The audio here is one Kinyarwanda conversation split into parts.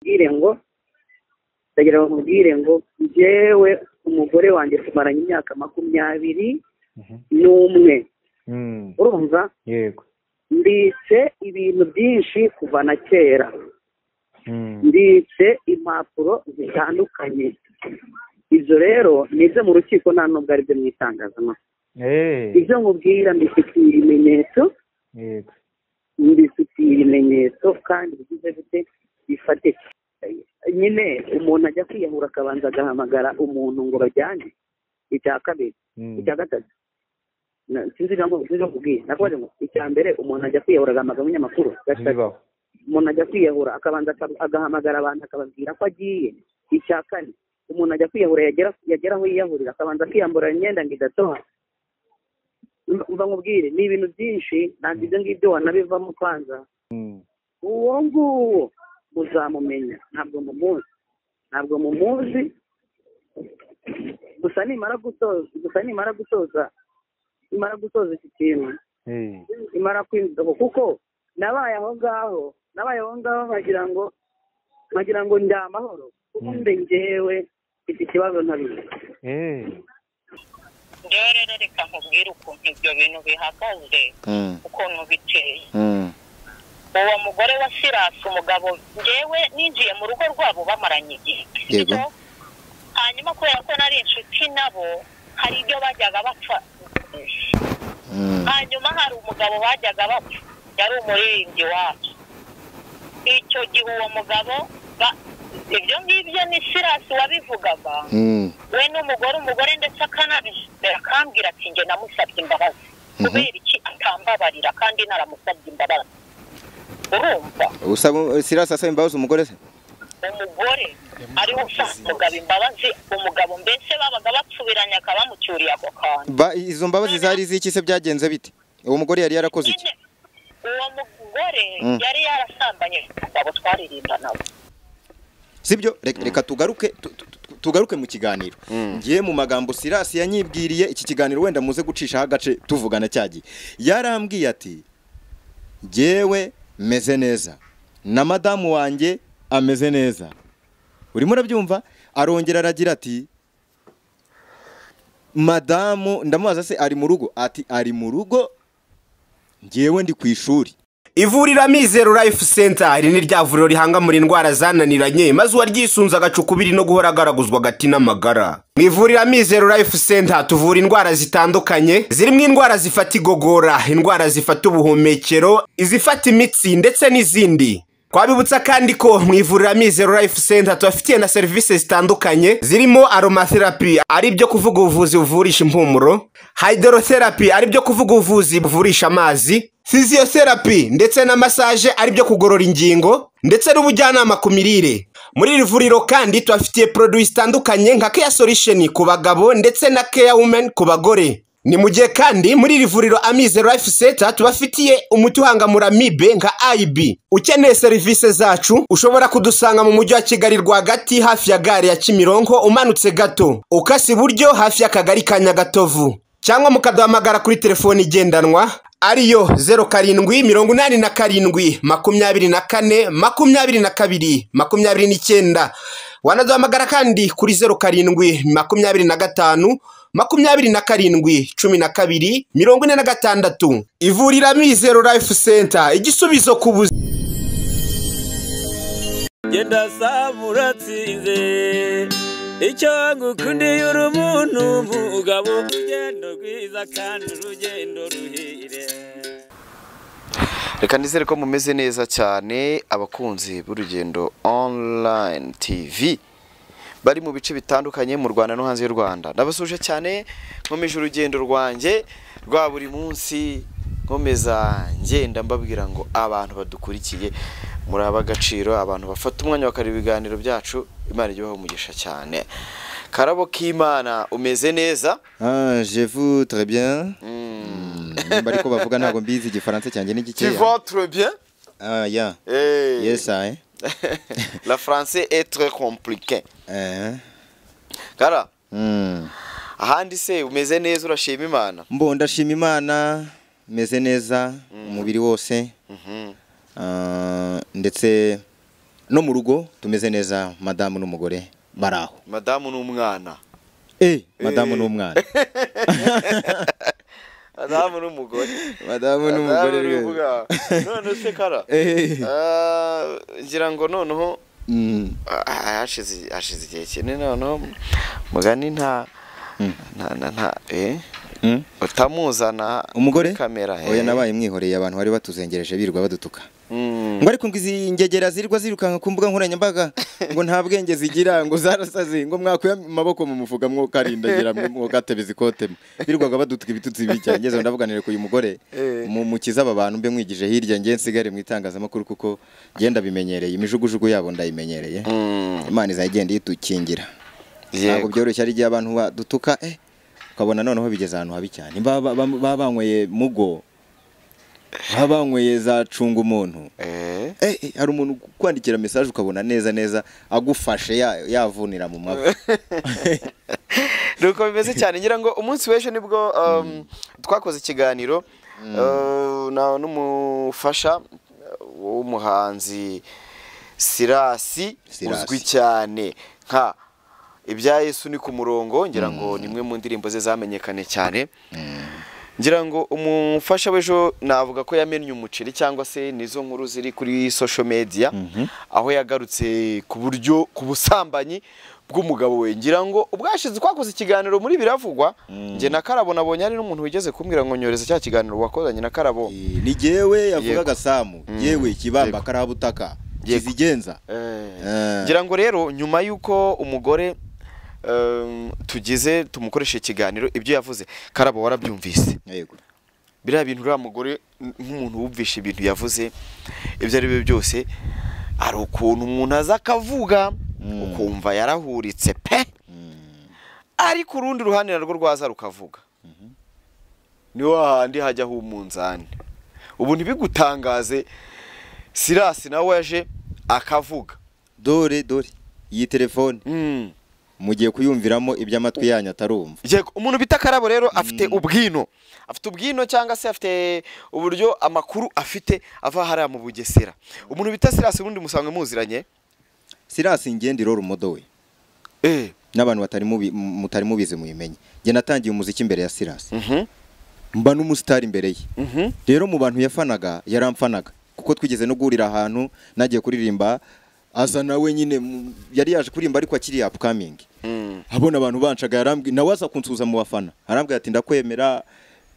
bamubwire ngo ndagira bamubwire ngo njyewe umugore wanjye tumaranye imyaka makumyabiri Mhm. n'umwe Mm. urumva yego mbitse ibintu byinshi kuva na kera Mm. mbitse impapuro zitandukanye ibyo rero ni ibyo mu rukiko nta nubwo ari byo mu itangazamakuru Eh, ibyo mubwira mbifitiye ibimenyetso yego mbifitiye ibimenyetso kandi bigize gute bifatika nyine umuntu ajya kwiyahura akabanza agahamagara umuntu ngo bajyane icya kabiri Mm. icya gatatu Na- sinzi nabwo sinzi no kubwira nakoze ngo icya mbere umuntu ajya kwiyahura agahamagara umunyamakuru gatatu ntibibaho umuntu ajya kwiyahura akabanza aka- agahamagara abantu akababwira ko agiye icya kane umuntu ajya kwiyahura yagera yagera aho yiyahurira akabanza akiyambura imyenda ngo idatoha Mba- mba nkubwire ni ibintu byinshi ntabwo ibyo ngibyo wanabivamo kwanza Mm. uwo nguwo muzamumenya ntabwo mumuzi ntabwo mumuzi gusa nimara gutoza gusa nimara gutoza nimara gutoza iki kintu Eh, imara kwinjira aho kuko nabaye aho ngaho nabaye aho ngaho nkagira ngo nkagira ngo ndi amahoro kuko Mm. mbe njyewe mfite ikibazo ntabizi eh. rero rero reka nkubwire ukuntu ibyo bintu bihagaze Mm. ukuntu biteye Mm. uwo mugore wa sirasi umugabo ngewe ninjiye mu rugo rwabo bamaranye igihe Yego. So, hanyuma kubera ko nari inshuti nabo hari ibyo bajyaga bapfa Mm. hanyuma hari umugabo bajyaga bapfa yari umuririmbyi wacu icyo gihe uwo mugabo ba- ibyo ngibyo ni sirasi wabivugaga Mm. we n'umugore umugore ndetse akanabishyira akambwira ati njye namusabye imbabazi kubera iki atambabarira kandi naramusabye imbabazi urumva usaba sirasi asaba imbabazi umugore se umugore ariwe usaba umugabo imbabazi umugabo mbese babaga bapfubiranye akaba bamucyuriye ako kantu ba izo mbabazi zari iz'iki se byagenze bite uwo mugore yari yarakoze iki nyine uwo mugore Mm. yari yarasambanye umugabo twaririmbanawe sibyo reka, reka tugaruke tu- tu- tu- tugaruke mu kiganiro ngiye mu magambo sirasi yanyibwiriye iki kiganiro wenda muze gucishaho agace tuvugana cyagiye yarambwiye ati ngewe meze neza na madamu wanjye ameze neza urimo urabyumva arongera aragira ati madamu ndamubaza se ari mu rugo ati ari mu rugo ngewe ndi ku ishuri ivuriro amizero life center iri ni rya vuriro rihangamura indwara zananiranye maze uwaryisunze agacukubiri no guhora agaraguzwa agati n'amagara mu ivuriro amizero life center tuvura indwara zitandukanye zirimo indwara zifata igogora indwara zifata ubuhumekero izifata imitsi ndetse n'izindi twabibutsa kandi ko mu ivuriro amizero life center tubafitiye na serivisi zitandukanye zirimo aromatherapy ari byo kuvuga ubuvuzi buvurisha impumuro hydrotherapy ari byo kuvuga ubuvuzi buvurisha amazi physiotherapy ndetse na massage ari byo kugorora ingingo ndetse n'ubujyanama ku mirire muri iri vuriro kandi tubafitiye produits zitandukanye nka care solution ku bagabo ndetse na care women ku bagore ni mu gihe kandi muri iri vuriro amize life center tubafitiye umuti uhangamura mibe nka ib ukeneye serivisi zacu ushobora kudusanga mu mujyi wa kigali rwagati hafi ya gare ya kimironko umanutse gato ukase iburyo hafi y'akagari ka nyagatovu cyangwa mukaduhamagara kuri telefoni igendanwa ariyo 07 mirongo inani na karindwi makumyabiri na kane makumyabiri na kabiri makumyabiri n'icyenda wanaduhamagara kandi kuri 07 makumyabiri na gatanu makumyabiri na karindwi cumi na kabiri mirongo ine na gatandatu ivuriro amizero life center igisubizo ku buzima genda saba uratsinze icyo ngukundiye uri umuntu mugabo urugendo rwiza kandi urugendo ruhire reka nizere ko mumeze neza cyane abakunzi b'urugendo online tv bari mu bice bitandukanye mu rwanda no hanze y'u rwanda ndabasuje cyane nkomeje urugendo rwanjye rwa buri munsi nkomeza ngenda mbabwira ngo abantu badukurikiye muri ab'agaciro abantu bafata umwanya bakareba ibiganiro byacu imana ijye ibaha umugisha cyane karabo k'imana umeze neza ah je vous très bien Mm. nimba ariko bavuga ntabwo mbizi igifaransa cyanjye ni tu gikeya vas très bien ah ya Eh. yes I La français est très compliqué. eh Kara, mm. ahandi se umeze neza urashima Imana. mbo ndashima imana meze neza umubiri wose Mhm. ah, ndetse no mu rugo tumeze neza madamu n'umugore bari aho madamu n'umwana eh madamu n'umwana madamu n'umugore madamu Madamu n'umugore rwose. n'umwana. none se kara Eh, Ah, ngira ngo noneho mm, ah, hashize hashize igihe kinini noneho mugani nta nta nta nta- eh mm. utamuzana umugore kuri kamera oya nabaye mwihoreye abantu bari batuzengereje birirwa badutuka Mm. ngo ariko ngo izi ngegera zirirwa zirukanka ku mbuga nkoranyambaga ngo nta bwenge zigira ngo zarasaze ngo mwakuye amaboko mu mufuka mwokarindagira mwokatebeza ikotemo birirwaga badutuka ibitutsi bibi cyane ngeze ndavuganire ku uyu mugore Eh. mu mukiza aba bantu mbe mwigije hirya nge nsigare mu itangazamakuru kuko genda bimenyereye imijugujugu yabo ndayimenyereye Mm. imana izajya igenda itukingira ntabwo Yego. byoroshye ari igihe abantu badutuka eh ukabona noneho bigeze ahantu habi cyane baba baba- baba banyweye mugo baba banyweye za cunga umuntu Eh. Eh, eh, hari umuntu ukwandikira message ukabona neza neza agufashe ya- yavunira mu mavi nuko bimeze cyane ngira ngo umunsi w'ejo nibwo um, twakoze ikiganiro uh, na- n'umufasha uh, w'umuhanzi sirasi Sirasi. uzwi cyane nka ibya yesu ni ku murongo ngira ngo ni imwe mu ndirimbo ze zamenyekane cyane ngira ngo umufasha w'ejo navuga ko yamennye umuceri cyangwa se nizo nkuru ziri kuri social media aho yagarutse ku buryo ku busambanyi bw'umugabo we ngira ngo ubwashize twakoze ikiganiro muri biravugwa njye na karabo nabonye ari n'umuntu wigeze kumbwira ngo nyoreze cya kiganiro wakozanye na karabo Eh, ni jewe yavugaga samu Mm. yewe kibamba Yego. karabutaka Yego. kizigenza Eh. ngira ngo rero nyuma y'uko umugore em, tugize tumukoresha ikiganiro ibyo yavuze karabo warabyumvise yego biriya bintu uriya mugore nk'umuntu wumvishe ibintu yavuze ibyo ari byo byose hari ukuntu umuntu aza akavuga ukumva yarahuritse pe ariko urundi ruhande narwo rwaza rukavuga ni hahandi hajyaho umunzani ubu ntibigutangaze sirasi nawe yaje akavuga dore dore iyi telefone Mm. mugiye kuyumviramo ibyo amatwi yanyu atarumva Yego, umuntu bita karabo rero afite ubwino afite ubwino cyangwa se afite uburyo amakuru afite ava hariya mu bugesera umuntu bita sirasi ubundi musanzwe muziranye sirasi ngende irora umodo we eh n'abantu batari mubi- mu- mutari mubizi muyimenye njye natangiye umuziki imbere ya sirasi mhm mba n'umusitari imbere ye mhm rero mu bantu yafanaga yaramfanaga kuko twigeze no guhurira ahantu nagiye kuririmba aza nawe nyine mu- yari yaje kuririmba ariko akiri upcoming Mm. abona abantu bancaga yarambwi nawe aza kunsuhuza mu bafana arambwira ati ndakwemera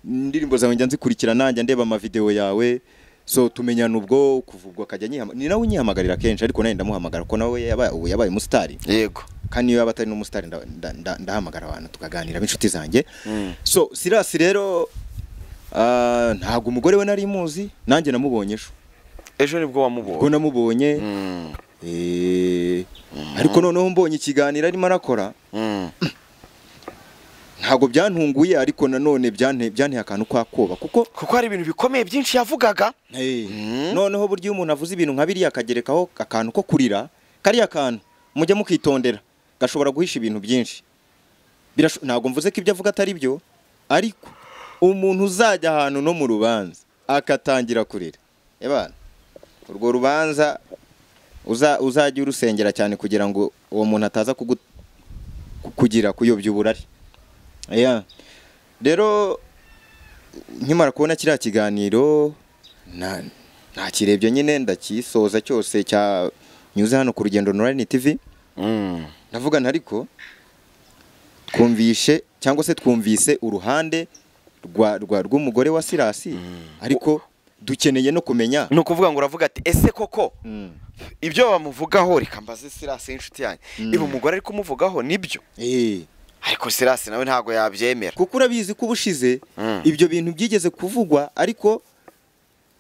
indirimbo zawe njya nzikurikira nanjye ndeba amavidewo yawe so tumenyana ubwo kuva ubwo akajya nyihama ni nawe unyihamagarira kenshi ariko nanjye ndamuhamagara ko nawe yaba- ubu yabaye umusitari yego kandi niyo yaba atari n'umusitari nda- nda- nda- ndahamagara abantu tukaganira b'inshuti zanjye so sirasi rero ah, ntabwo umugore we nari muzi nanjye namubonye ejo ejo nibwo ubwo wamubonye namubonye Mm, eh, ariko noneho mbonye ikiganiro arimo arakora mm, ntabwo byantunguye ariko nanone byante- byanteye akantu kwa koba kuko kuko hari ibintu bikomeye byinshi yavugaga Eh, Mm. noneho burya iyo umuntu avuze ibintu nka biriya akagerekaho akantu ko kurira kariya kantu mujye mukitondera gashobora guhisha ibintu byinshi Birasho- ntabwo mvuze ko ibyo avuga atari byo ariko umuntu uzajya ahantu no mu rubanza akatangira kurira ebana urwo rubanza uza- uzajya urusengera cyane kugira ngo uwo muntu ataza kugu- ku- kugira kuyobya uburari Yeah. rero nkimara kubona kiriya kiganiro na- nakirebye nyine ndakisoza cyose cya nyuze hano ku rugendo online tv Mm, ndavuga nti ariko twumvishe cyangwa se twumvise uruhande rwa rwa rw'umugore wa sirasi ariko dukeneye no kumenya ni ukuvuga ngo uravuga ati ese koko Mm. ibyo bamuvugaho reka mbaze sirasi y'inshuti yanjye iba umugore ari kumuvugaho nibyo Eh, ariko sirasi nawe ntabwo yabyemera kuko urabizi ko ubushize Mm. ibyo bintu byigeze kuvugwa ariko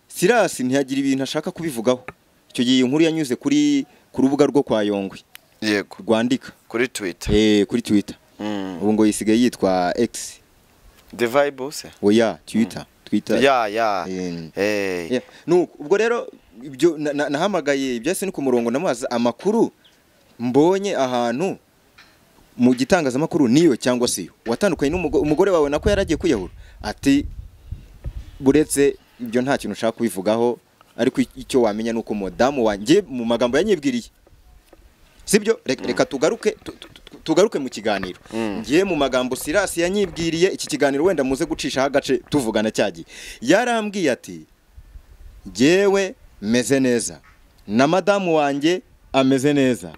sirasi ntiyagira ibintu ashaka kubivugaho icyo gihe iyi nkuru yanyuze kuri ku rubuga rwo kwa yongwe yego rwandika kuri twitter eh, kuri twitter Mm. ubu ngo yisigaye yitwa x the vibe se oya twitter twitter ya ya Eh, Eh. yeah. Nuko, ubwo rero ibyo na- na- nahamagaye ibyasi ni ku murongo namazi amakuru mbonye ahantu mu gitangazamakuru niyo cyangwa se iyo watandukanye n'umugore umugore wawe nako yaragiye kwiyahura ati buretse ibyo nta kintu ushaka kubivugaho ariko icyo wamenya ni uko madamu wanjye mu magambo yanyibwiriye sibyo reka reka tugaruke tu- tu- tu- tugaruke mu kiganiro ngiye mu magambo sirasi yanyibwiriye iki kiganiro wenda muze gucishaho agace tuvugana cyagiye yarambwiye ati ngewe meze neza na madamu wanjye ameze neza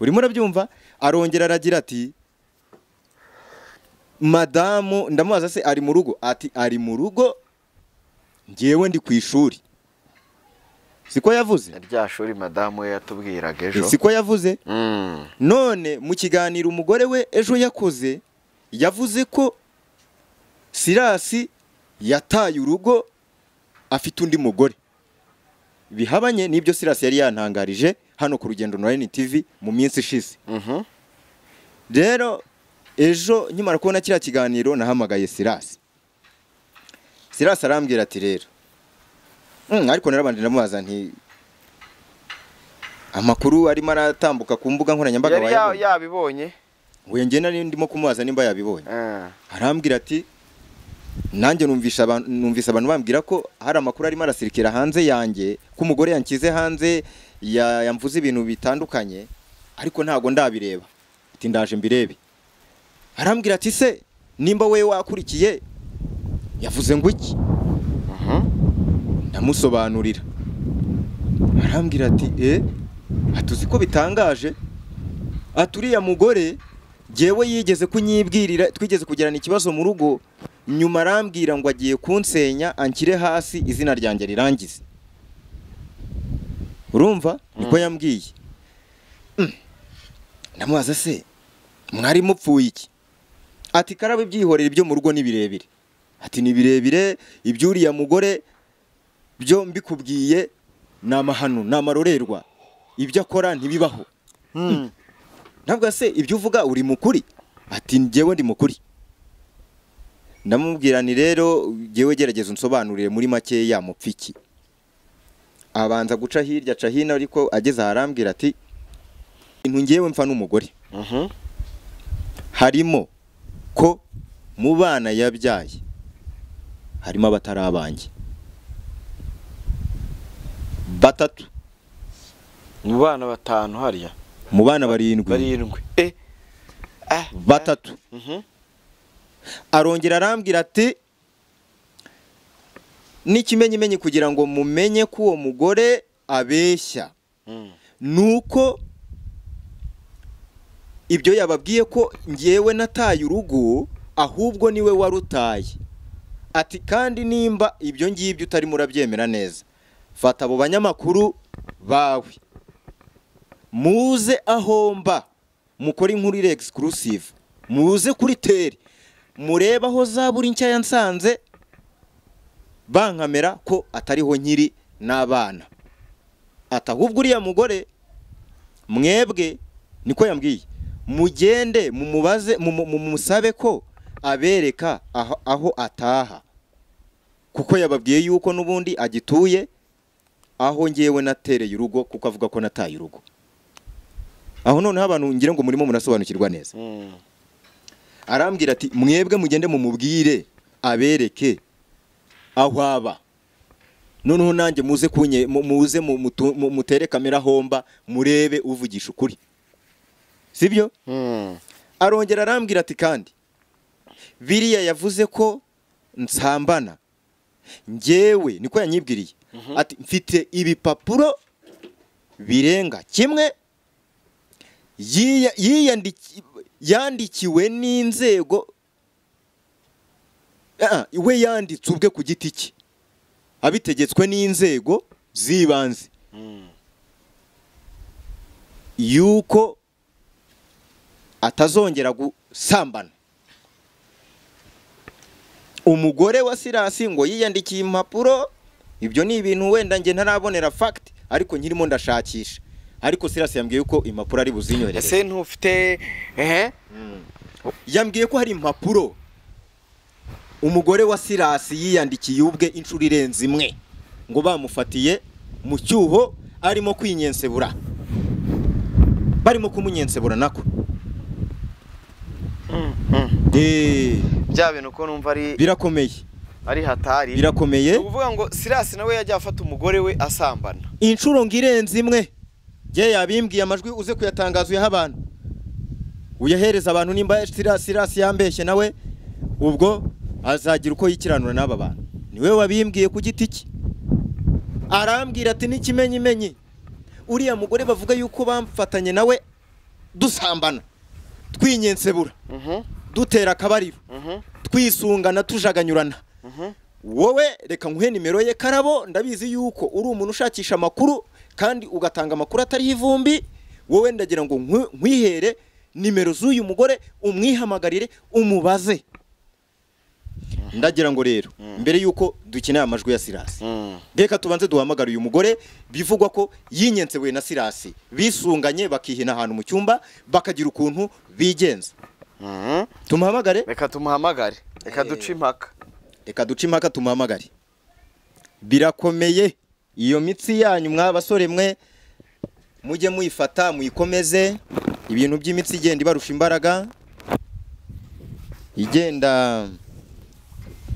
urimo urabyumva arongera aragira ati madamu ndamubaza se ari mu rugo ati ari mu rugo ngewe ndi ku ishuri siko yavuze rya shuri madamu we yatubwiraga ejo siko yavuze Mm. none mu kiganiro umugore we ejo yakoze yavuze ko sirasi yataye urugo afite undi mugore bihabanye n'ibyo sirasi yari yantangarije hano ku rugendo online tv mu minsi ishize Mhm. rero ejo nkimara kubona kiriya kiganiro nahamagaye sirasi sirasi arambwira ati rero "Mm, ariko narabanje ndamubaza nti amakuru arimo aratambuka ku mbuga nkoranyambaga yari ya- wayabonye yabibonye uyu njye nari ndimo kumubaza nimba yabibonye Ah. arambwira ati nanjye numvisha abantu numvise abantu bambwira ko hari amakuru arimo arasirikira hanze yanjye ko umugore yanshyize hanze ya- yamvuze ibintu bitandukanye ariko ntago ndabireba ati ndaje mbirebe arambwira ati se nimba we wakurikiye yavuze ngo iki ndamusobanurira arambwira ati e atuzi ko bitangaje ati uriya mugore jyewe yigeze kunyibwirira twigeze kugirana ikibazo mu rugo nyuma arambwira ngo agiye kunsenya anshyire hasi izina ryanjye rirangize urumva niko yambwiye Mm. ndamubaza se mwari mupfuye iki ati karabe byihorera ibyo mu rugo ni birebire ati ni birebire iby'uriya mugore byo mbikubwiye ni amahano ni amarorerwa ibyo akora ntibibaho ntabwo se ibyo uvuga uri mukuri ati njyewe ndi mukuri ndamubwira ni rero njyewe gerageza unsobanurire muri make yamupfiki abanza guca hirya aca hino ariko ageze aharambwira ati intu njyewe mfa n'umugore Mhm. harimo ko mu bana yabyaye harimo abatari abanjye batatu mu bana batanu harya mu bana barindwi barindwi Eh. Ah. batatu Mhm. arongera arambwira ati n'ikimenyimenyi kugira ngo mumenye ko uwo mugore abeshya Mm. nuko ibyo yababwiye ko ngewe nataye urugo ahubwo niwe warutaye ati kandi nimba ibyo ngibyo utarimo urabyemera neza fata abo banyamakuru bawe muze aho mba mukore inkuru iri exclusive muze kuri teri murebe aho zaburi nshya yansanze bankamera ko atariho nkiri n'abana ati ahubwo uriya mugore mwebwe niko yambwiye mugende mumubaze mumu- mumusabe ko abereka aho- aho ataha kuko yababwiye yuko n'ubundi agituye aho ngewe natereye urugo kuko avuga ko nataye urugo aho noneho abantu ngira ngo murimo murasobanukirwa neza Mm. arambwira ati mwebwe mugende mumubwire abereke aho aba noneho nanjye muze kunye mu- muze mu- mutu- mu- mutere kamera homba murebe uvugisha ukuri sibyo Mm. arongera arambwira ati kandi biriya yavuze ko nsambana njyewe niko yanyibwiriye ati mfite ibipapuro birenga kimwe yiya- yiyandiki- yandikiwe n'inzego Ah, we yanditse ubwe ku giti cye abitegetswe n'inzego z'ibanze yuko atazongera gusambana umugore wa sirasi ngo yiyandikiye impapuro ibyo ni ibintu wenda njye ntarabonera fagiti ariko nkirimo ndashakisha ariko sirasi yambwiye ko impapuro ari buzinyohereze ese ntufite ehe yambwiye ko hari impapuro umugore wa sirasi yiyandikiye ubwe inshuro irenze imwe ngo bamufatiye mu cyuho arimo kwinyensebura barimo kumunyensebura nako Eh, bya bintu ko numva ari birakomeye ari hatari ni birakomeye ukuvuga ngo sirasi nawe yajya afata umugore we asambana inshuro ngo irenze imwe ye yabimbwiye amajwi uze kuyatangaza uyaha abantu uyahereza abantu nimba sirasi sirasi yambeshye nawe ubwo azagira uko yikiranura n'aba bantu niwe wabimbwiye ku giti cye arambwira ati n'ikimenyimenyi uriya mugore bavuga yuko bamfatanye nawe dusambana twinyensebura Mhm, dutera akabariro mhm, twisungana tujaganyurana mhm. wowe reka nguhe nimero ye karabo ndabizi yuko uri umuntu ushakisha amakuru kandi ugatanga amakuru atariho ivumbi wowe ndagira ngo nkwi- nkwihere nimero z'uyu mugore umwihamagarire umubaze ndagira ngo rero mbere yuko dukeneye amajwi ya sirasi Mm. reka tubanze duhamagare uyu mugore bivugwa ko yinyensewe na sirasi bisunganye bakihina ahantu mu cyumba bakagira ukuntu bigenza Mhm. tumuhamagare reka tumuhamagare reka Eh. duce impaka reka duce impaka tumuhamagare birakomeye iyo mitsi yanyu mwa basore mwe mujye muyifata muyikomeze ibintu by'imitsi igenda ibarusha imbaraga igenda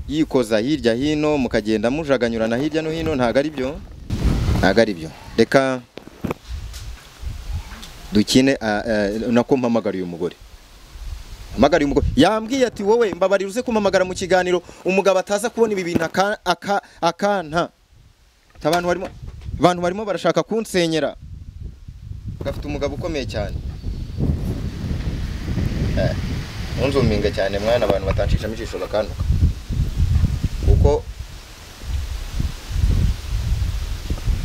yikoza hirya hino mukagenda mujaganyurana hirya no hino ntabwo ari byo ntabwo ari byo reka dukine ah, eh, nako mpamagara uyu mugore mpamagara uyu mugore yambwiye ati wowe mbabarira uze kumpamagara mu kiganiro umugabo ataza kubona ibi bintu aka- aka- akanta Ati, abantu barimo abantu barimo barashaka kunsenyera gafite umugabo ukomeye cyane Eh, ntunzuminge cyane mwana abantu batanshishamo ijisho bakantuka kuko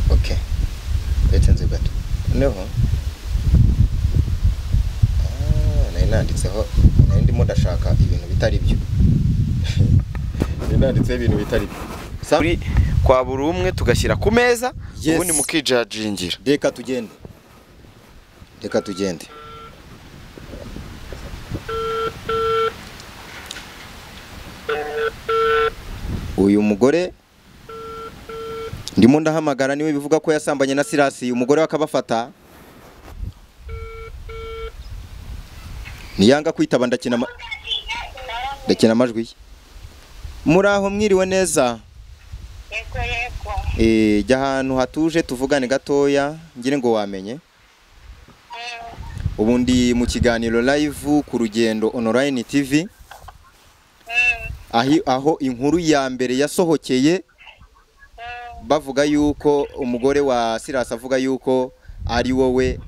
okay ndetse nzi gato noneho Ah, nari nanditseho nari ndimo ndashaka ibintu bitari byo nari nanditseho ibintu bitari byo Sa- Kuri kwa buri umwe tugashyira ku meza Yes. ubundi mukijagingira reka tugende reka tugende uyu mugore ndimo ndahamagara niwe bivuga ko yasambanye na sirasi umugore we akabafata niyanga kwitaba ndakina ama- ndakina amajwi ye muri aho mwiriwe neza yego yego Eh, jya ahantu hatuje tuvugane gatoya ngire ngo wamenye ubu ndi mu kiganiro live ku rugendo online tv ahi, aho inkuru ya mbere yasohokeye bavuga yuko umugore wa sirasi avuga yuko ari wowe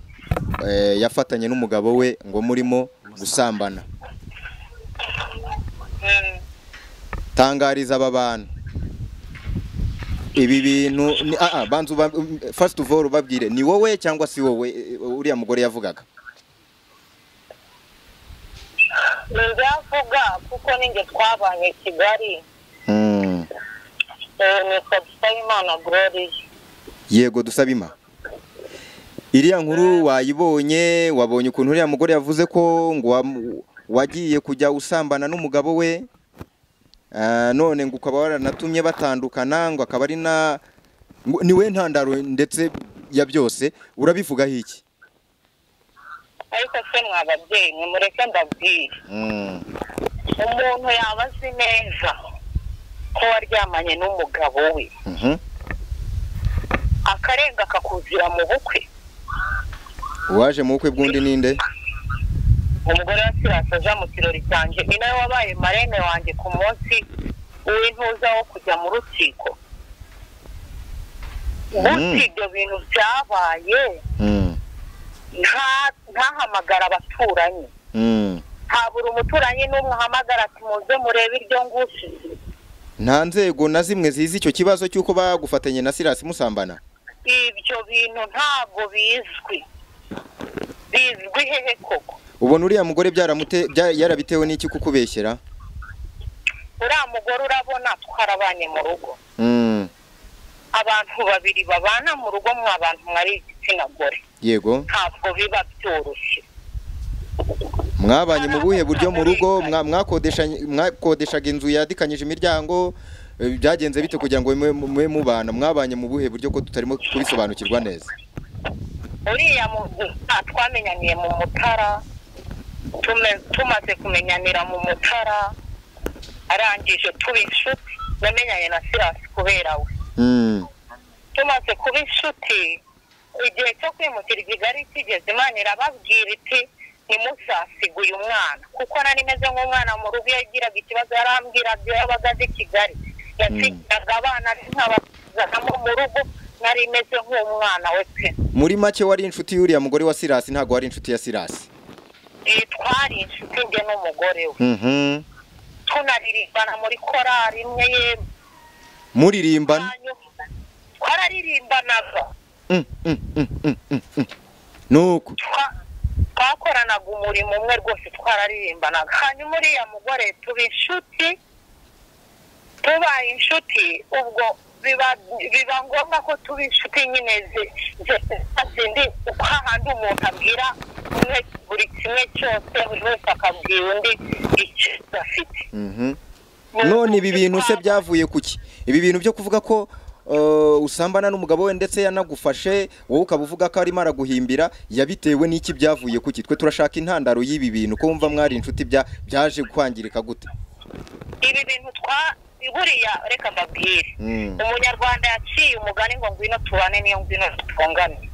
eh, yafatanye n'umugabo we ngo murimo gusambana tangariza aba bantu ibi bintu ni- ah, ah, banza uba- um, first of all ubabwire ni wowe cyangwa si wowe eh, uriya mugore yavugaga ntibyavuga kuko ninjye twabanye i kigali Mm. eh, ni sabusayimana gloriye yego dusabima iriya nkuru wayibonye wabonye ukuntu uriya mugore yavuze ko ngo wam- wagiye kujya usambana n'umugabo we Ah, none ngo ukaba waranatumye batandukana ngo akaba ari na ngo- ni we ntandaro ndetse ya byose urabivugaho iki ariko se mwa babyeyi nimureke ndabwire Mm. umuntu yaba azi neza ko waryamanye n'umugabo we Mhm. akarenga akakuzira mu bukwe uwaje mu bukwe bw'undi ninde umugore wa sirasi aza mu kirori cyanjye ni nawe wabaye marene wanjye ku munsi w'intuza wo kujya mu rukiko gutya ibyo bintu byabaye Mm. nta- ntahamagara abaturanyi Mm. habura umuturanyi n'umwe uhamagara ati muze murebe iryo ngusize nta nzego na zimwe zizi icyo kibazo cy'uko bagufatanye na sirasi musambana ibyo bintu ntabwo bizwi bizwi hehe koko ubona uriya mugore byaramute bya- yarabitewe n'iki kukubeshyera uriya mugore urabona twarabanye mu rugo Mm, abantu babiri babana mu rugo mwa abantu mwari igitsina gore yego ntabwo biba byoroshye mwabanye mu buhe buryo mu rugo mwa- mwakodeshanye- mwakodeshaga inzu yadikanyije imiryango eh, byagenze bite kugira ngo mube- mube mubana mwabanye mu buhe buryo ko tutarimo kubisobanukirwa neza uriya muntu nta twamenyaniye mu mutara tume- tumaze kumenyanira mu mutara arangije tuba inshuti namenyanye na sirasi kubera we Mm. tumaze kuba inshuti igihe cyo kwimukira i kigali kigeze imana irababwira iti ntimusasiga uyu mwana kuko nari meze nk'umwana mu rugo iyo yagiraga ikibazo yarambwiraga iyo yabaga azi kigali yasigiraga abana nkabazanamo mu rugo nari meze nk'umwana we pe muri make wari inshuti y'uriya mugore wa sirasi ntabwo wari inshuti ya sirasi Iyi twari inshuti njye n'umugore we Mhm. tunaririmbana muri korari imwe yemwe muririmbana hanyuma twararirimbanaga Mm, mm, mm, mm, mm, mm. nuko twa- twakoranaga umurimo umwe rwose twararirimbanaga hanyuma uriya mugore tuba inshuti tubaye inshuti ubwo biba biba ngombwa ko tuba inshuti nyine zi- zi- zindi uko hahandi umuntu abwira umwe buri kimwe cyose buri wese akabwira undi icyo afite Mhm. none ibi bintu se byavuye ku ki ibi bintu byo kuvuga ko uh, usambana n'umugabo we ndetse yanagufashe wowe ukaba uvuga ko arimo araguhimbira yabitewe n'iki byavuye ku ki twe turashaka intandaro y'ibi bintu ko wumva mwari inshuti bya byaje kwangirika gute ibi bintu twa buriya reka mbabwire Mm. umunyarwanda yaciye umugani ngo ngwino tubane niyo ngwino tutungane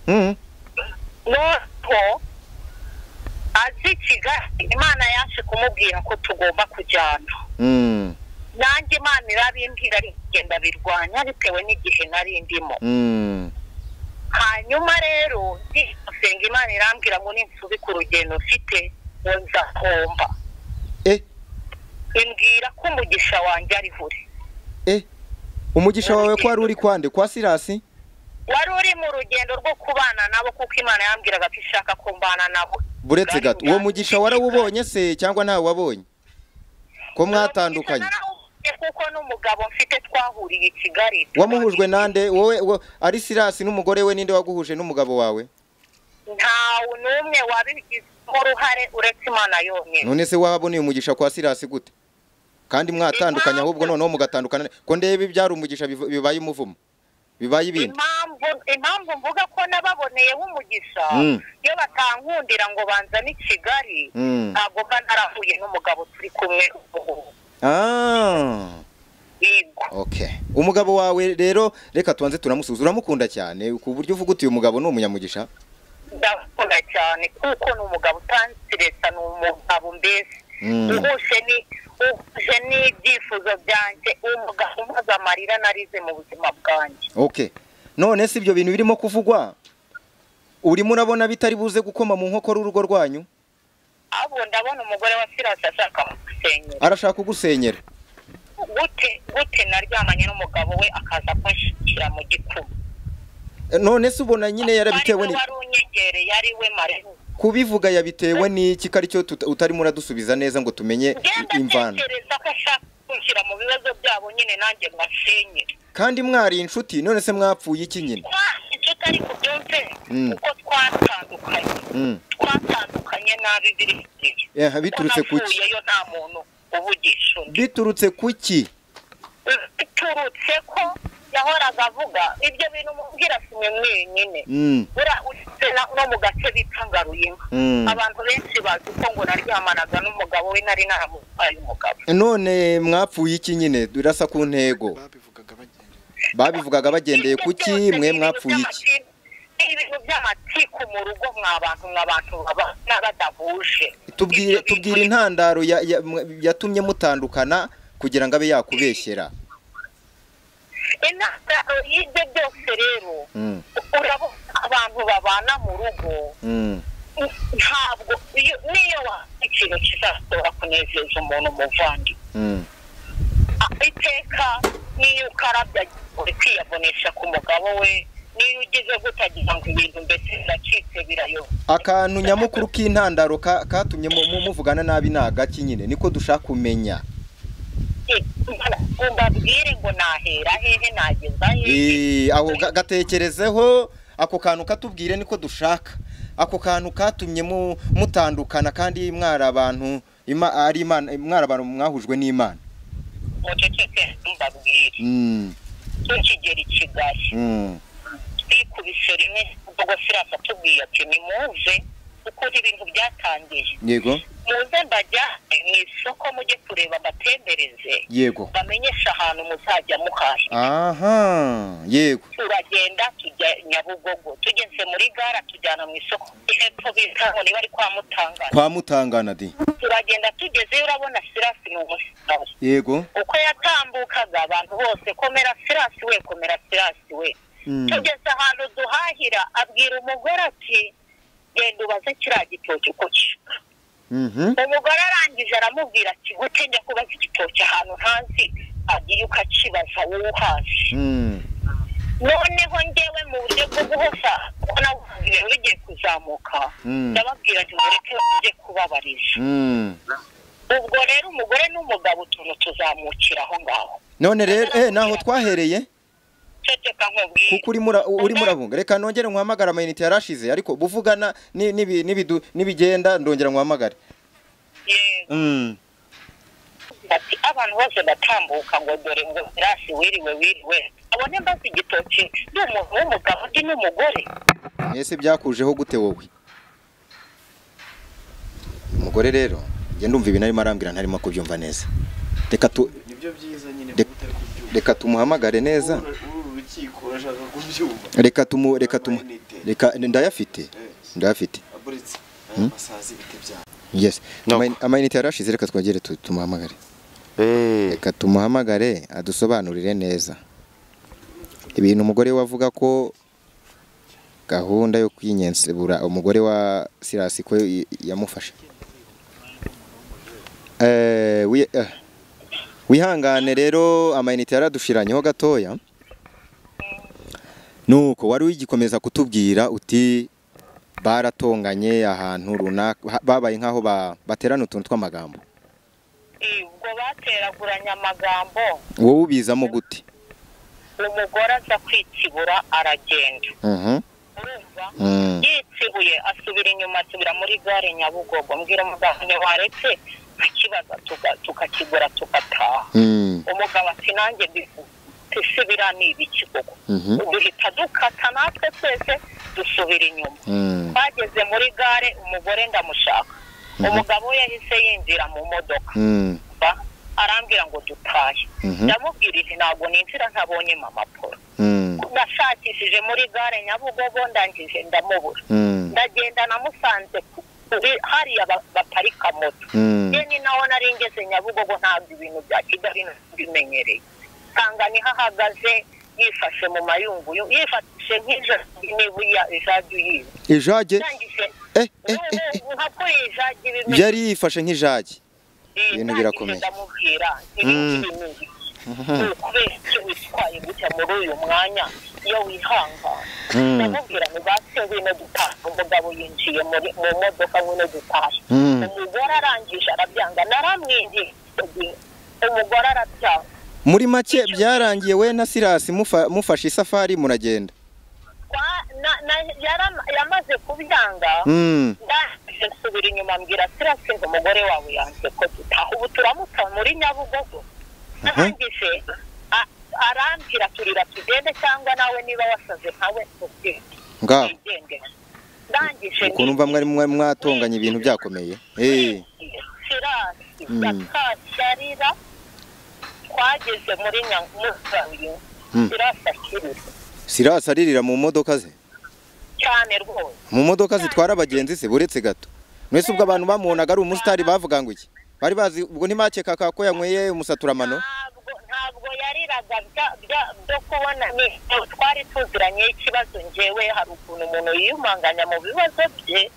Mhm. nuko azi kigali imana yaje kumubwira ko tugomba kujyana Mm. nanjye imana irabimbwira arigenda birwanya bitewe n'igihe nari ndimo Mm. hanyuma rero ndisenga imana irambwira ngo ninsubi ku rugendo mfite ngo nzahomba eh imbwira ko umugisha wanjye ari buri eh umugisha wawe ko wari uri kwande kwa sirasi wari uri mu rugendo rwo kubana nabo kuko imana yambwiraga ko ishaka kumbana nabo buretse gato uwo mugisha warawubonye se cyangwa ntawe wabonye ko mwatandukanye Narawubonye kuko n'umugabo mfite twahuriye i kigali wamuhujwe nande wowe wo- ari sirasi n'umugore we ninde waguhuje n'umugabo wawe ntawe n'umwe wabigizemo uruhare uretse imana yonyine none se waboneye umugisha kwa sirasi gute kandi mwatandukanye ahubwo noneho mugatandukana ko ndebe ibyari umugisha biv- bibaye umuvumo bibaye ibindi impamvu impamvu mvuga ko nababoneyeho umugisha Mm. iyo batankundira ngo banzane i kigali Mm. ntabwo mba narahuye n'umugabo turi kumwe ubu ah yego okay umugabo wawe rero reka tubanze turamusuza uramukunda cyane ku buryo uvuga uti uyu mugabo ni umunyamugisha ndakunda cyane kuko ni umugabo utanze leta ni umugabo mbese Mm. uhuje ni uhuje n'ibyifuzo byanjye umugabo umaze amarira narize mu buzima bwanjye okay none si ibyo bintu birimo kuvugwa urimo urabona bitari buze gukoma mu nkokora urugo rwanyu ahubwo ndabona umugore wa sirasi ashaka kugusenyera arashaka kugusenyera gute gute naryamanye n'umugabo we akaza kunshyikira mu gikuba none se ubona nyine yarabitewe Ari ni we wari unyegereye ari we mariya kubivuga yabitewe n'iki ko aricyo tuta- utarimo uradusubiza neza ngo tumenye ngenda i- imvano atekereza ko ashaka kunshyira mu bibazo byabo nyine nanjye mbasenyere kandi mwari inshuti none se mwapfuye iki nyine icyo utari kubyumve Mm. uko twatandukanye Mm. twatandukanye nabi biri igihe Eh, biturutse ku ki yo nta muntu uvugisha undi biturutse ku ki biturutse ko yahoraga avuga ibyo bintu mubwira si mwe mwenyine Mm. buriya uretse na- no mu gace bita ngaruyemo Mm. abantu benshi bazi ko ngo naryamanaga n'umugabo we nari naramuhaye umugabo none mwapfuye iki nyine durasa ku ntego babivugaga bagendeye ku Ibyo ki byose ni mwe ibintu mwapfuye iki by'amatiku- ni ibintu by'amatiku mu rugo mwa bantu mwa bantu baba- n'abadahuje Ibyo tubwire bintu tubwire intandaro ya- ya- mwe- yatumye mutandukana kugira ngo abe yakubeshyera intandaro y'ibyo byose rero Mm. urabona abantu babana mu rugo Mm. ntabwo iyo niyo wakoze ikintu kizashobora kunezeza umuntu umuvandi Mm. iteka niyo ukarabya uri kwiyabonesha ku mugabo we niyo ugize gutagira ngo ibintu mbese biracitse birayoba akantu nyamukuru k'intandaro ka- katumye mu- mu- muvugana nabi ni agaki nyine niko dushaka kumenya mbabwire ngo nahera hehe nageza hehe Eh, aho ga- gatekerezeho ako kantu katubwire niko dushaka ako kantu katumye mu- mutandukana kandi mwari abantu ima- ari imana mwari abantu mwahujwe n'imana muceceke mbabwire Mm, ntukigere i kigali mm, twikubise rimwe ubwo sirasa atubwiye ati nimuze kuko ukuntu ibintu byatangiye yego muze mbajyane mu isoko mujye kureba mbatembereze yego bamenyeshe ahantu muzajya muhahira aha yego turagenda tujya nyabugogo tugeze muri gara tujyana mu isoko hepfo bita ngo niba ari kwa mutangana kwa mutangana di turagenda tugezeyo urabona sirasi ni umusitari yego uko yatambukaga abantu bose komera sirasi we komera sirasi we Mm. tugeze ahantu duhahira abwira umugore ati genda ubaze kiriya gitoki uko kisa Mhm. umugore arangije aramubwira ati gute njya kubaza igitoki ahantu ntazi agiye ukakibaza wowe uhazi Mm. noneho ngewe mu buryo bwo guhosa kuko nabuze ibintu bigiye kuzamuka Mm. ndababwira ati mureke ujye kubabariza Mm. ubwo rero umugore n'umugabo utuntu tuzamukira aho ngaho none rero eh naho twahereye ceceka nkubwire kuko urimo ura- urimo urabunga reka nongere nkuhamagare amayinite yarashize ariko buvugana ni- nibi- nibidu- nibigenda ndongera nkuhamagare yego Mm. ati abantu bose batambuka ngo dore ngo rasi wiriwe wiriwe abone mbaze igitoki ni umuntu w'umugabo undi n'umugore ese byakujeho gute wowe umugore rero njye ndumva ibintu arimo arambwira ntarimo kubyumva neza reka tu nibyo byiza nyine Reka- utari kubyumva reka tumuhamagare neza uru rukiko urashaka kubyumva reka tumu reka tumu reka ndayafite ndayafite aburitse aya masazi ibiti byawe yes No. Amain- amayinite yarashize reka twagere tu- tumuhamagare eee reka tumuhamagare adusobanurire neza ibintu umugore we avuga ko gahunda yo kwinyensebura umugore wa sirasi ko y- yamufashe Eh, wi- eh, wihangane rero amayinite yaradushiranyeho gatoya nuko wari ugikomeza kutubwira uti baratonganye ahantu runaka ha- babaye nk'aho ba- baterana utuntu tw'amagambo ubwo bateraguranya amagambo wowe ubizamo gute umugore aza kwitsibura aragenda Mhm. urumva Mm. yitsibuye asubira inyuma asubira muri gare nyabugogo mbwira umugabo ntiwaretse nkakibaza tuga- tukakigura tugataha Mm. umugabo ati nanjye mbisubira ni ibiki koko Mhm. duhita dukata natwe twese dusubira inyuma Mm. twageze muri gare umugore ndamushaka umugabo we yahise yinjira mu modoka Mm. ba arambwira ngo dutahe Mhm. ndamubwira iti ntabwo ninjira ntabonye mama paul Mm. nashakishije muri gare nyabugogo ndangije ndamubura Mm. ndagenda namusanze ku- kuri- hariya ba- baparika moto Mm. ye ni naho nari ngeze nyabugogo ntabwo ibintu bya kigali bimenyereye nsanga niho ahagaze yifashe mu mayunguyu yifashe nk'ijagi n'ibuya ijagi yiwe ijage ndangije eh, eh, eh, eh. nka kuri ijagi bimeze yari yifashe nk'ijage ibintu birakomeye. ndamubwira ibintu bimeze kubera icyo witwaye gutya muri uyu mwanya iyo wihangana Mm. ndamubwira ngo base wino dutaha umugabo yinjiye muri mu modoka wino dutaha Mm. umugore arangije arabyanga naramwingiye umugore arabyanga muri make byarangiye we na sirasi mufa- mufashe isafari muragenda Kwa- na- na- yaram- yamaze kubyanga Mm. ndangije nsubira inyuma mbwira sirasi ngo umugore wawe yanze ko dutaha ubu turamuta muri nyabugogo arangije a- arambwira turira tugende cyangwa nawe niba wasaze nkawe ugende ngaho wigendere. ndangije ukuntu mva mwari mwari mwatonganye ibintu byakomeye Eh. sirasi Mm. yakasharira twageze muri nyamugayo Mm. sirasi akirira sirasi aririra mu modoka ze cyane rwose mu modoka zitwara abagenzi se buretse gato mwese ubwo abantu bamubonaga ari umusitari bavuga ngo iki bari bazi ubwo ntimakekaga ko yanyweye umusaturamano ntabwo ntabwo yariraga bya- bya- byo kubona ni- twari tuziranye ikibazo ngewe hari ukuntu umuntu yiyumanganya mu bibazo bye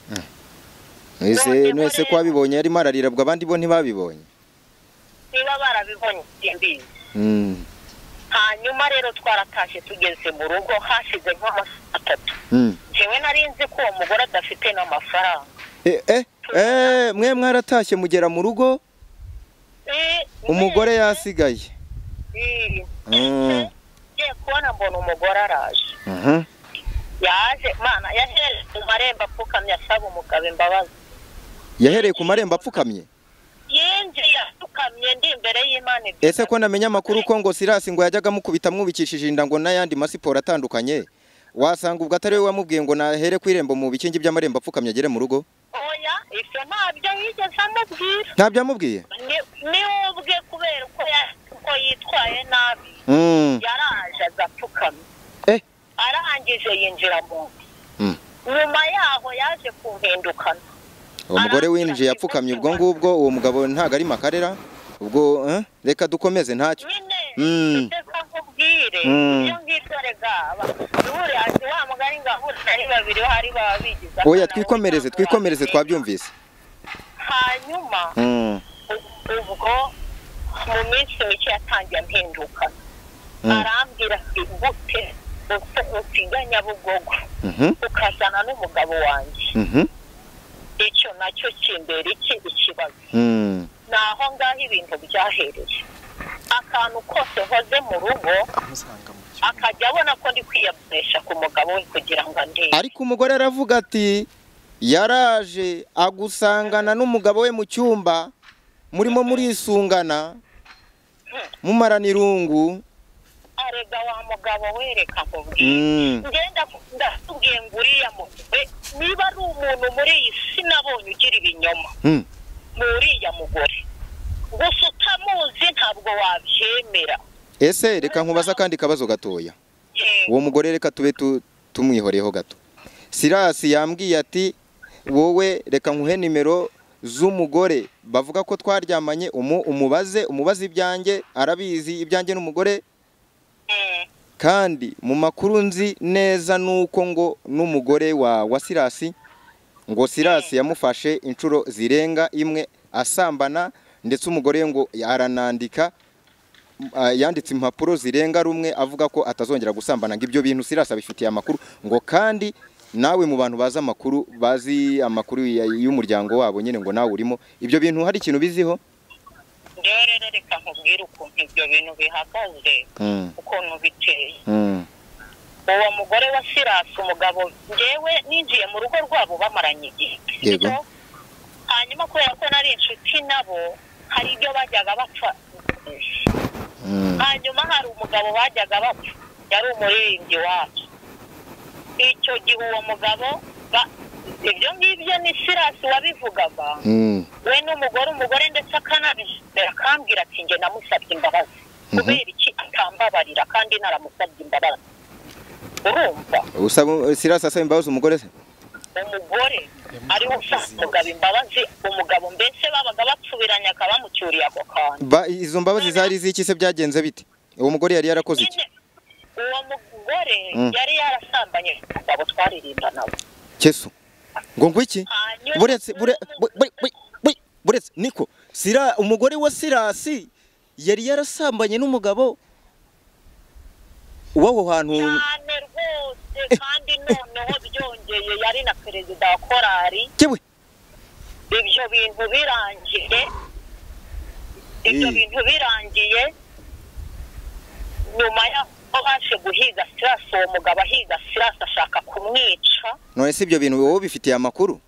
mwese mwese ko wabibonye yarimo ararira ubwo abandi bo ntibabibonye niba barabibonye simbizi Mm. hanyuma rero twaratashye tugeze mu rugo hashize nk'amasaha atatu Mm. ngewe nari nzi ko uwo mugore adafite n'amafaranga Eh, eh, eh, mwe mwaratashye mugera mu rugo Eh, umugore mwese- yasigaye Eh, Mm. ngiye kubona mbona umugore araje Mhm. yaje mana yahereye mu marembo apfukamye asaba umugabo imbabazi yahereye ku marembo apfukamye yinjiye apfukamye ndi imbere y'imana ebyiri. ese ko namenya amakuru ko ngo sirasi ngo yajyaga amukubita amwubikishije inda ngo n'ayandi masiporo atandukanye wasanga ubwo atari we wamubwiye ngo nahere ku irembo mu bikingi by'amarembo apfukamye agere mu rugo uwo ibyo ntabyo yigeze amubwira ntabyo yamubwiye Ni- niwe ubwe kubera uko ya- uko yitwaye nabi Mm. yaraje agapfukama Eh. arangije yinjira mu nzu Mm. nyuma yaho yaje kumpindukana uwo mugore winjiye yapfukamye ubwo ngubwo uwo mugabo ntabwo ari makarera ubwo eh, reka dukomeze ntacyo nyine Mm. ndetse nkubwire Mm. ibyo ngibyo rega ntibure hasi wa mugari ngabura ari babiri hari baba bigize oya akana, twikomereze we twikomereze cyangwa twabyumvise hanyuma Mm, ubwo mu minsi mike yatangiye ampindukana Mm. arambwira ati gute usi- usiga nyabugogo mhm, ukazana n'umugabo wanjye mhm, icyo nacyo kimbera iki ikibazo mm. ni aho ngaho ibintu byahereye akantu kose nkoze mu rugo amusanga mu akajya abona ko ndi kwiyabesha ku mugabo we kugira ngo andebe ariko umugore aravuga ati yaraje agusangana n'umugabo we mu cyumba murimo murisungana mumarana irungu arega wa mugabo wereka nkubwira Mm, ngenda ndakubwiye ngo uriya mugore niba ari umuntu muri iyi si nabonye ugira ibinyoma mm, ni uriya mugore gusa utamuzi ntabwo wabyemera ese reka nkubaze akandi kabazo gatoya Yego. uwo mugore reka tube tu- tumwihoreho gato sirasi yambwiye ati wowe reka nkuhe nimero z'umugore bavuga ko twaryamanye umu umubaze umubaze ibyanjye arabizi ibyanjye n'umugore Mm. kandi mu makuru nzi neza nuko ngo n'umugore wa wa sirasi ngo sirasi yamufashe inshuro zirenga imwe asambana ndetse umugore ngo aranandika ah, yanditse impapuro zirenga rumwe avuga ko atazongera gusambana ngo ibyo bintu sirasi abifitiye amakuru ngo kandi nawe mu bantu bazi amakuru bazi amakuru ya- y'umuryango wabo nyine ngo nawe urimo ibyo bintu hari ikintu biziho rero rero reka nkubwire ukuntu ibyo bintu bihagaze Mm, ukuntu biteye mm, uwo mugore wa sirasi umugabo ngewe ninjiye mu rugo rwabo bamaranye igihe Yego. So, hanyuma kubera ko nari inshuti nabo hari ibyo bajyaga bapfa mm, hanyuma hari umugabo bajyaga bapfa yari umuririmbyi wacu icyo gihe uwo mugabo ba- ibyo ngibyo ni sirasi wabivugaga mm, we n'umugore umugore ndetse akanabizera akambwira ati njye namusabye imbabazi kubera iki atambabarira kandi naramusabye imbabazi urumva usaba sirasi asaba imbabazi umugore se umugore ariwe usaba umugabo imbabazi umugabo mbese babaga bapfubiranye akaba bamucyuriye ako kantu Ba, izo mbabazi zari z'iki se byagenze bite uwo mugore yari yarakoze iki Nyine, uwo mugore Mm. yari yarasambanye umugabo twaririmbanaga kesu ngo ngo iki Hanyuma- buretse bure- bu- bu- bu- bu- buretse niko sira umugore wa sirasi yari yarasambanye n'umugabo w'aho hantu cyane rwose kandi noneho byongeye yari na perezida wa korari kewe ibyo bintu birangiye ibyo Mm. bintu birangiye nyuma y'aho baje guhiga sirasi uwo mugabo ahiga sirasi ashaka kumwica none si ibyo bintu wowe ubifitiye amakuru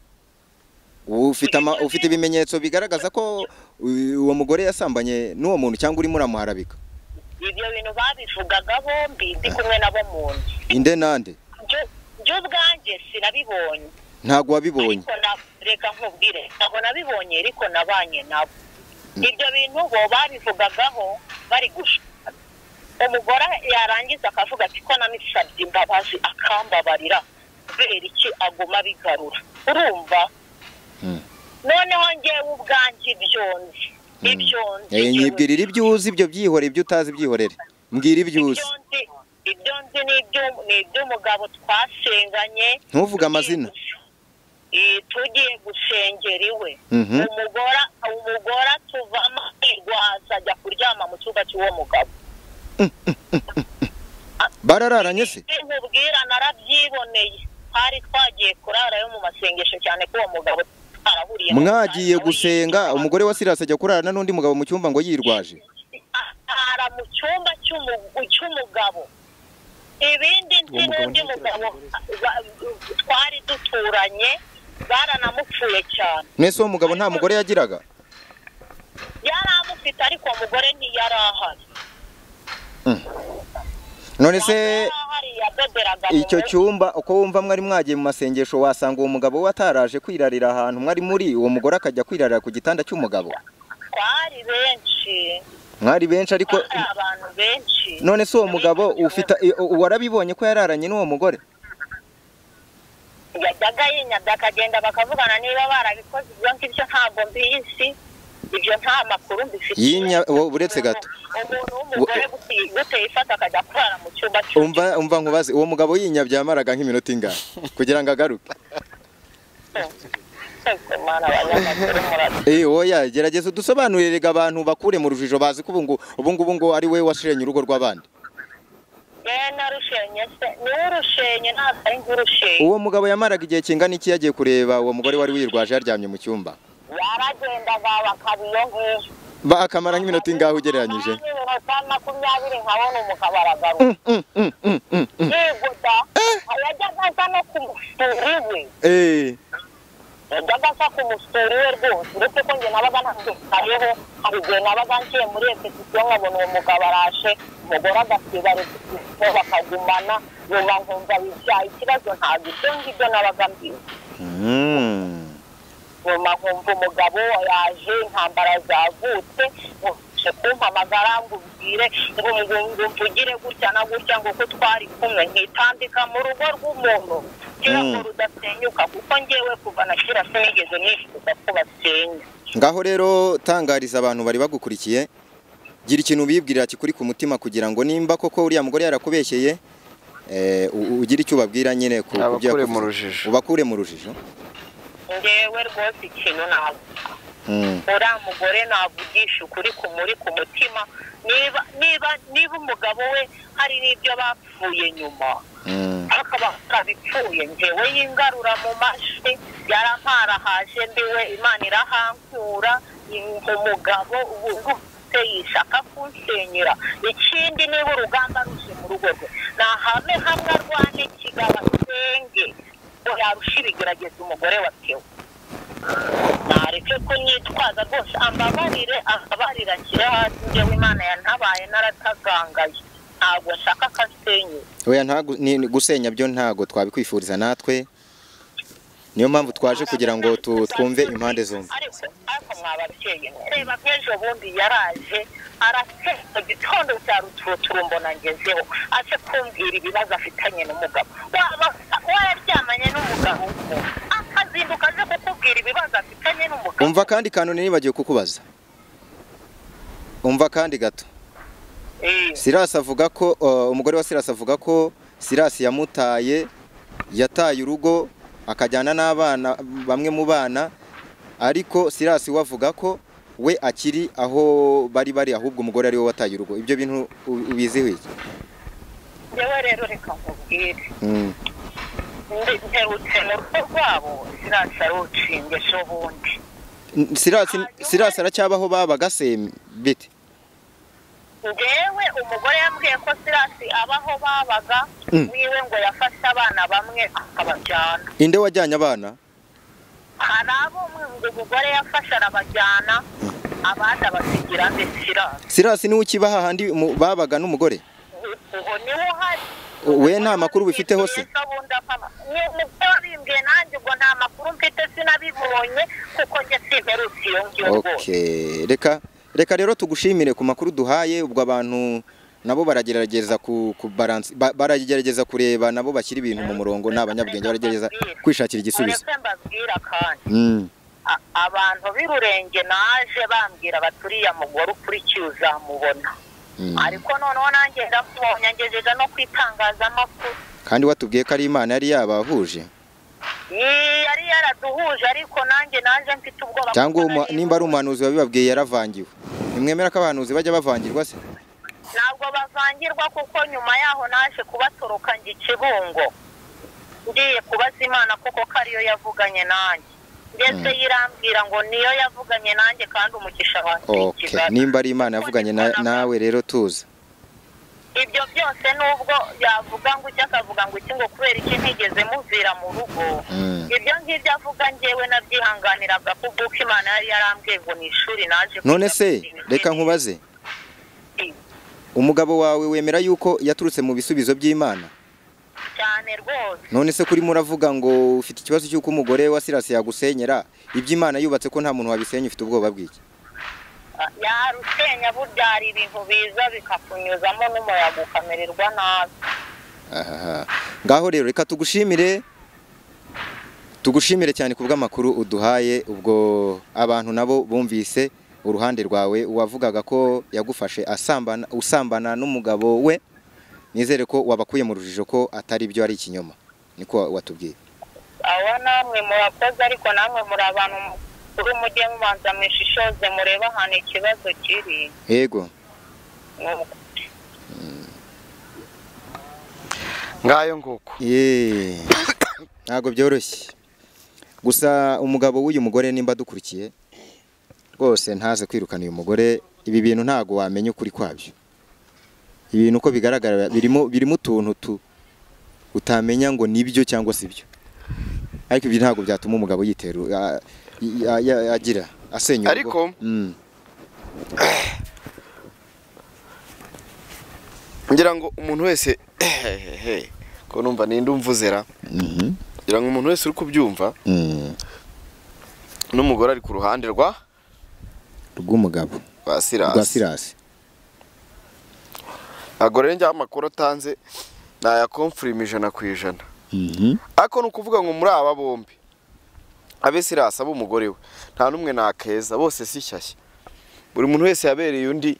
ufite ama, ufite ibimenyetso bigaragaza ko u- uwo mugore yasambanye n'uwo muntu cyangwa urimo uramuharabika ibyo bintu babivugaga bombi ndi kumwe nabo mu nzu inde nande Byo- byo ubwanjye sinabibonye ntabwo wabibonye ariko na reka nkubwire ntabwo nabibonye ariko nabanye nabo ibyo bintu bo babivugagaho bari gushaka umugore yarangiza akavuga ati ko namusabye imbabazi akambabarira kubera iki aguma abigarura urumva Mm. noneho ngewe ubwanjye ibyo nzi ibyo nzi Eh, ngewe nyibwirira ibyo uzi ibyo byihorere ibyo utazi byihorere mbwira ibyo uzi ibyo nzi ibyo nzi ni iby'u- ni iby'umugabo twasenganye ntuvuge amazina Eh, tugiye gusengera iwe Mhm. umugora umugora tuvamo irwaza ajya kuryama mu cyumba cy'uwo mugabo barararanye se Eh, nkubwira narabyiboneye twari twagiye kurara yo mu masengesho cyane ko uwo mugabo twarahuriye mu mwagiye cyaro, gusenga yitwa- umugore wa sirasi ajya kurarana n'undi mugabo mu cyumba ngo yirwaje ara mu cyumba cy'umu- cy'umugabo ibindi nzi n'undi mugabo ba- twari duturanye baranamupfuye cyane mwese uwo mugabo nta mugore yagiraga yari amufite ariko uwo mugore ntiyari ahari none se Yari ahari yadoderaga mu icyo rugo. cyumba uko wumva mwari mwagiye mu masengesho wasanga uwo mugabo we ataraje kwirarira ahantu mwari muri uwo mugore akajya kwirarira ku gitanda cy'umugabo twari benshi mwari benshi ariko hari abantu benshi none se uwo mugabo ufite i- u- warabibonye ko yararanye n'uwo mugore yajyaga yinyabya akagenda bakavugana niba barabikoze ibyo ngibyo ntabwo mbizi ibyo nta makuru mbifite Yinya- wo- uretse gato. umuntu w'umugore guti- guteye ifata akajya kurara mu cyumba cy'undi. umva umva nkubaze uwo mugabo yinyabya yamaraga nk'iminota ingahe kugira ngo agaruke Twese Mana, abanyamakuru murad- Eh oya gerageza udusobanurire abantu bakure mu rujijo bazi ko ubu ngo ubu ngubu ngo ari we washenye urugo rw'abandi Eh, narushenye se niwe urushenye ntabwo ari nk'urushenye uwo mugabo yamaraga igihe kingana iki yagiye kureba uwo mugore wari wirwaje yaryamye mu cyumba yaragendaga bakaba iyo ngiyo Ba- akamara nk'iminota ingahe ugereranyije iminota makumyabiri nkabona umugabo aragaruka yigoda yajyaga asa no ku musuri we Eh, yajyaga asa ku musuri we rwose uretse ko njye nabaga ntabyitayeho hari igihe nabaga ngiye muri repetisiyo nkabona uwo mugabo arashe umugore agasiba repetisiyo bakagumana nyuma nkumva bibyaye ikibazo ntabwo ibyo ngibyo nabaga mbizi mm. nyuma nkumva umugabo yaje intambara zavutse nkurushe kumpamagara ngo ubwire ngo ngo ngo mvugire gutya na gutya ngo ko twari kumwe nkitambika mu rugo rw'umuntu kera ngo Mm. rudasenyuka kuko ngewe kuva na kera sinigeze nifuza ko basenya ngaho rero tangariza abantu bari bagukurikiye gira ikintu ubibwirira kikuri ku mutima kugira ngo nimba koko uriya mugore yarakubeshyeye eh, u- ugire icyo ubabwira nyine ku ku byo Abakure yakuvuze. mu rujijo. ubakure mu rujijo ngewe rwose ikintu ntabwo Mm. uriya mugore navugisha ukuri kumuri ku mutima niba niba niba umugabo we hari n'ibyo bapfuye nyuma Mm. akaba kabipfuye ngewe yingarura mu mashi yaramparahaje mbiwe imana irahankura yumva umugabo ubu ndumvise yishaka kunsenyera ikindi niba urugamba ruje mu rugo rwe nahame hamwe arwane kigabo asenge ngo yarusha ibigerageza umugore watewe nareke kunyitwaza rwose ambabarire ambabarire ashyire hasi ngewe imana yantabaye naratagangaye ntabwo nshaka ko asenyera oya ntagu- ni- ni- gusenya byo ntago twabikwifuriza natwe niyo mpamvu twaje kugira ngo tu- twumve impande zombi ariko ariko mwababyeyi reba nk'ejo bundi yaraje arasenga igitondo cya ruturutura mbona ngezeho aje kumbwira ibibazo afitanye n'umugabo waba wararyamanye n'umugabo we, akazinduka aje kukubwira ibibazo afitanye n'umugabo umva kandi kanone nibagiwe kukubaza umva kandi gato Eh, Silas avuga ko uh, umugore wa Silas avuga ko Silas yamutaye yataye urugo akajyana n'abana bamwe mu bana ariko Silas we avuga ko we akiri aho bari bari ahubwo umugore ari we wataye urugo ibyo bintu u- ubiziho iki njyewe rero reka nkubwire Mm, Ndi- mperutse mu rugo rwabo zirasa rucinge ejo bundi Silas Silas aracyabaho babaga se bite ngewe umugore yambwiye ko sirasi abaho babaga Mm. wiwe ngo yafashe abana bamwe akabajyana inde wajyanye abana hari abo ngo umugore yafashe arabajyana abandi abasigira nde sirasi Silas niwe ukibaha handi mu- babaga n'umugore uwo niwe uhari we nta makuru ubifiteho se? ubundi apama ni umugore wabimbwiye nanjye ubwo nta makuru mfite sinabibonye kuko njye simperutse iyo ngiyo rwose Okay. reka reka rero tugushimire ku makuru duhaye ubwo abantu nabo baragerageza ku, ku balance, ba, baragerageza kureba nabo bashyira ibintu mu murongo ni abanyabwenge baragerageza kwishakira igisubizo mureke mbabwira kandi mm. A- abantu b'irurenge naje bambwira baturiya mugore ukurikiye uzamubona Mm. ariko noneho nanjye ndamubonye ngejeje no ku itangazamakuru kandi watubwiye ko ari imana yari yabahuje Yee, yari yaraduhuje ariko nanjye naje mfite ubwoba cyangwa kuko umu, nari- nimba ari umuhanuzi wabibabwiye yaravangiwe nimwemera ko abahanuzi bajya bavangirwa se ntabwo bavangirwa kuko nyuma yaho naje kubatoroka njya i kibungo ngiye kubaza imana koko ko ariyo yavuganye nanjye ndetse yirambwira ngo niyo yavuganye nanjye kandi umugisha wanjye ni okay. Kigali. nimba ari imana yavuganye na- nawe rero tuza ibyo byose nubwo yavuga ngo icyo akavuga ngo iki ngo kubera iki ntigeze muvira mu rugo Mm. ibyo ngibyo avuga ngewe nabyihanganiraga kuko imana yari yarambwiye ngo ni ishuri naje none kwiga se kwiga reka kwiga. nkubaze umugabo wawe wemera yuko yaturutse mu bisubizo by'imana cyane rwose none se kuri muravuga ngo ufite ikibazo cy'uko umugore wa sirasi yagusenyera iby'imana yubatse ko nta muntu wabisenya ufite ubwoba bw'iki yarusenya buryara ibintu biza bikakunyuzamo n'umuyaga ukamererwa nabi Ahaha. ngaho rero reka tugushimire tugushimire cyane ku bw'amakuru uduhaye ubwo abantu nabo bumvise uruhande rwawe wavugaga ko yagufashe asambana usambana n'umugabo we nizere ko wabakuye mu rujijo ko atari byo ari ikinyoma niko watubwiye abo namwe murakoze ariko namwe muri abantu mukuru mujye mubanza mwishishoze murebe ahantu ikibazo kiri yego Ni uko. ngayo nguko Yee. ntabwo byoroshye gusa umugabo w'uyu mugore nimba dukurikiye rwose ntaze kwirukana uyu mugore ibi bintu ntabwo wamenya ukuri kwabyo ibintu uko bigaragara birimo birimo utuntu tu utamenya ngo nibyo cyangwa si byo ariko ibyo ntabwo byatuma umugabo yitera a- a- a- agira asenya urugo. Ariko, Mm. ngira ngo umuntu wese hehehe ko numva ninde umvuzera Mhm. ngira ngo umuntu wese uri kubyumva Mm. n'umugore ari ku ruhande rwa rw'umugabo rwa rwa sirasi sirasi ntabwo rero njyaho amakuru atanze nayakomfurima ijana ku ijana Mhm. ariko ni ukuvuga ngo muri aba bombi abe sirasi abe umugore we nta n'umwe nakeza bose si shyashya buri muntu wese yabereye undi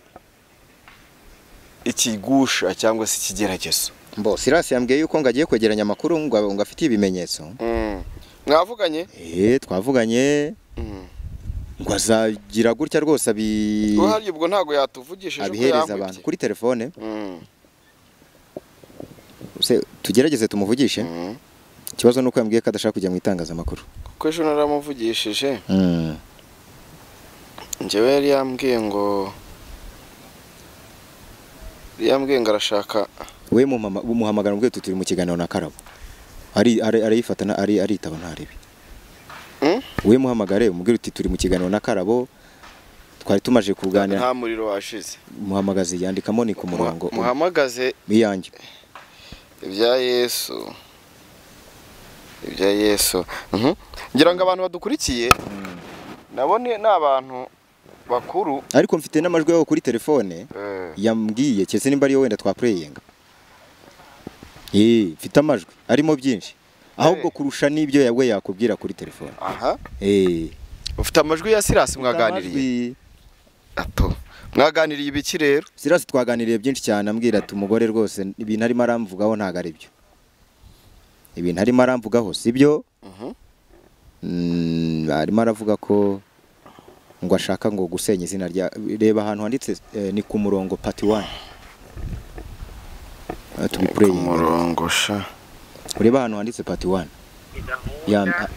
ikigusha cyangwa se ikigeragezo mbo sirasi yambwiye yuko ngo agiye kwegeranya amakuru ngo ngo afitiye ibimenyetso Mm. mwavuganye Eh, twavuganye Mm. ngo azagira gutya rwose abi uharya ubwo ntabwo yatuvugishije uko abihereza abantu yambwiye kuri telefone Mm. Se, tugerageze tumuvugishe Mm. ikibazo ni uko yambwiye ko adashaka kujya mu itangazamakuru kuko ejo naramuvugishije Mm. njyewe yari yambwiye ngo yari yambwiye ngo arashaka we mumama- umuhamagara umubwiye uti turi mu kiganiro na karabo ari ari- arayifata na- ari aritaba ntarebe Mm? we muhamagare umubwire uti turi mu kiganiro na karabo twari tumaje kuganira nta muriro washize muhamagazi yandikamo ni ku murongo muhamagaze iyanjye ibya yesu ibya yesu Mhm. ngira ngo abantu badukurikiye nabo ni ni abantu bakuru ariko mfite n'amajwi yaho kuri telefone eh, yambwiye keretse nimba ariyo wenda twapureyinga eh mfite amajwi arimo byinshi ahubwo kurusha n'ibyo ya- we yakubwira kuri telefone aha eh ufite amajwi ya sirasi amajwi- mwaganiriye ato mwaganiriye ibiki rero Silas twaganiriye byinshi cyane ambwira ati umugore rwose ibintu arimo aramvugaho ntabwo ari byo ibintu arimo aramvugaho si byo Mhm. Mm, arimo aravuga ko ngo ashaka ngo gusenya izina rya reba ahantu handitse eh, ni ku murongo pati wani ku tubipureyinga murongo sha ureba ahantu handitse pati wani Ya- ha-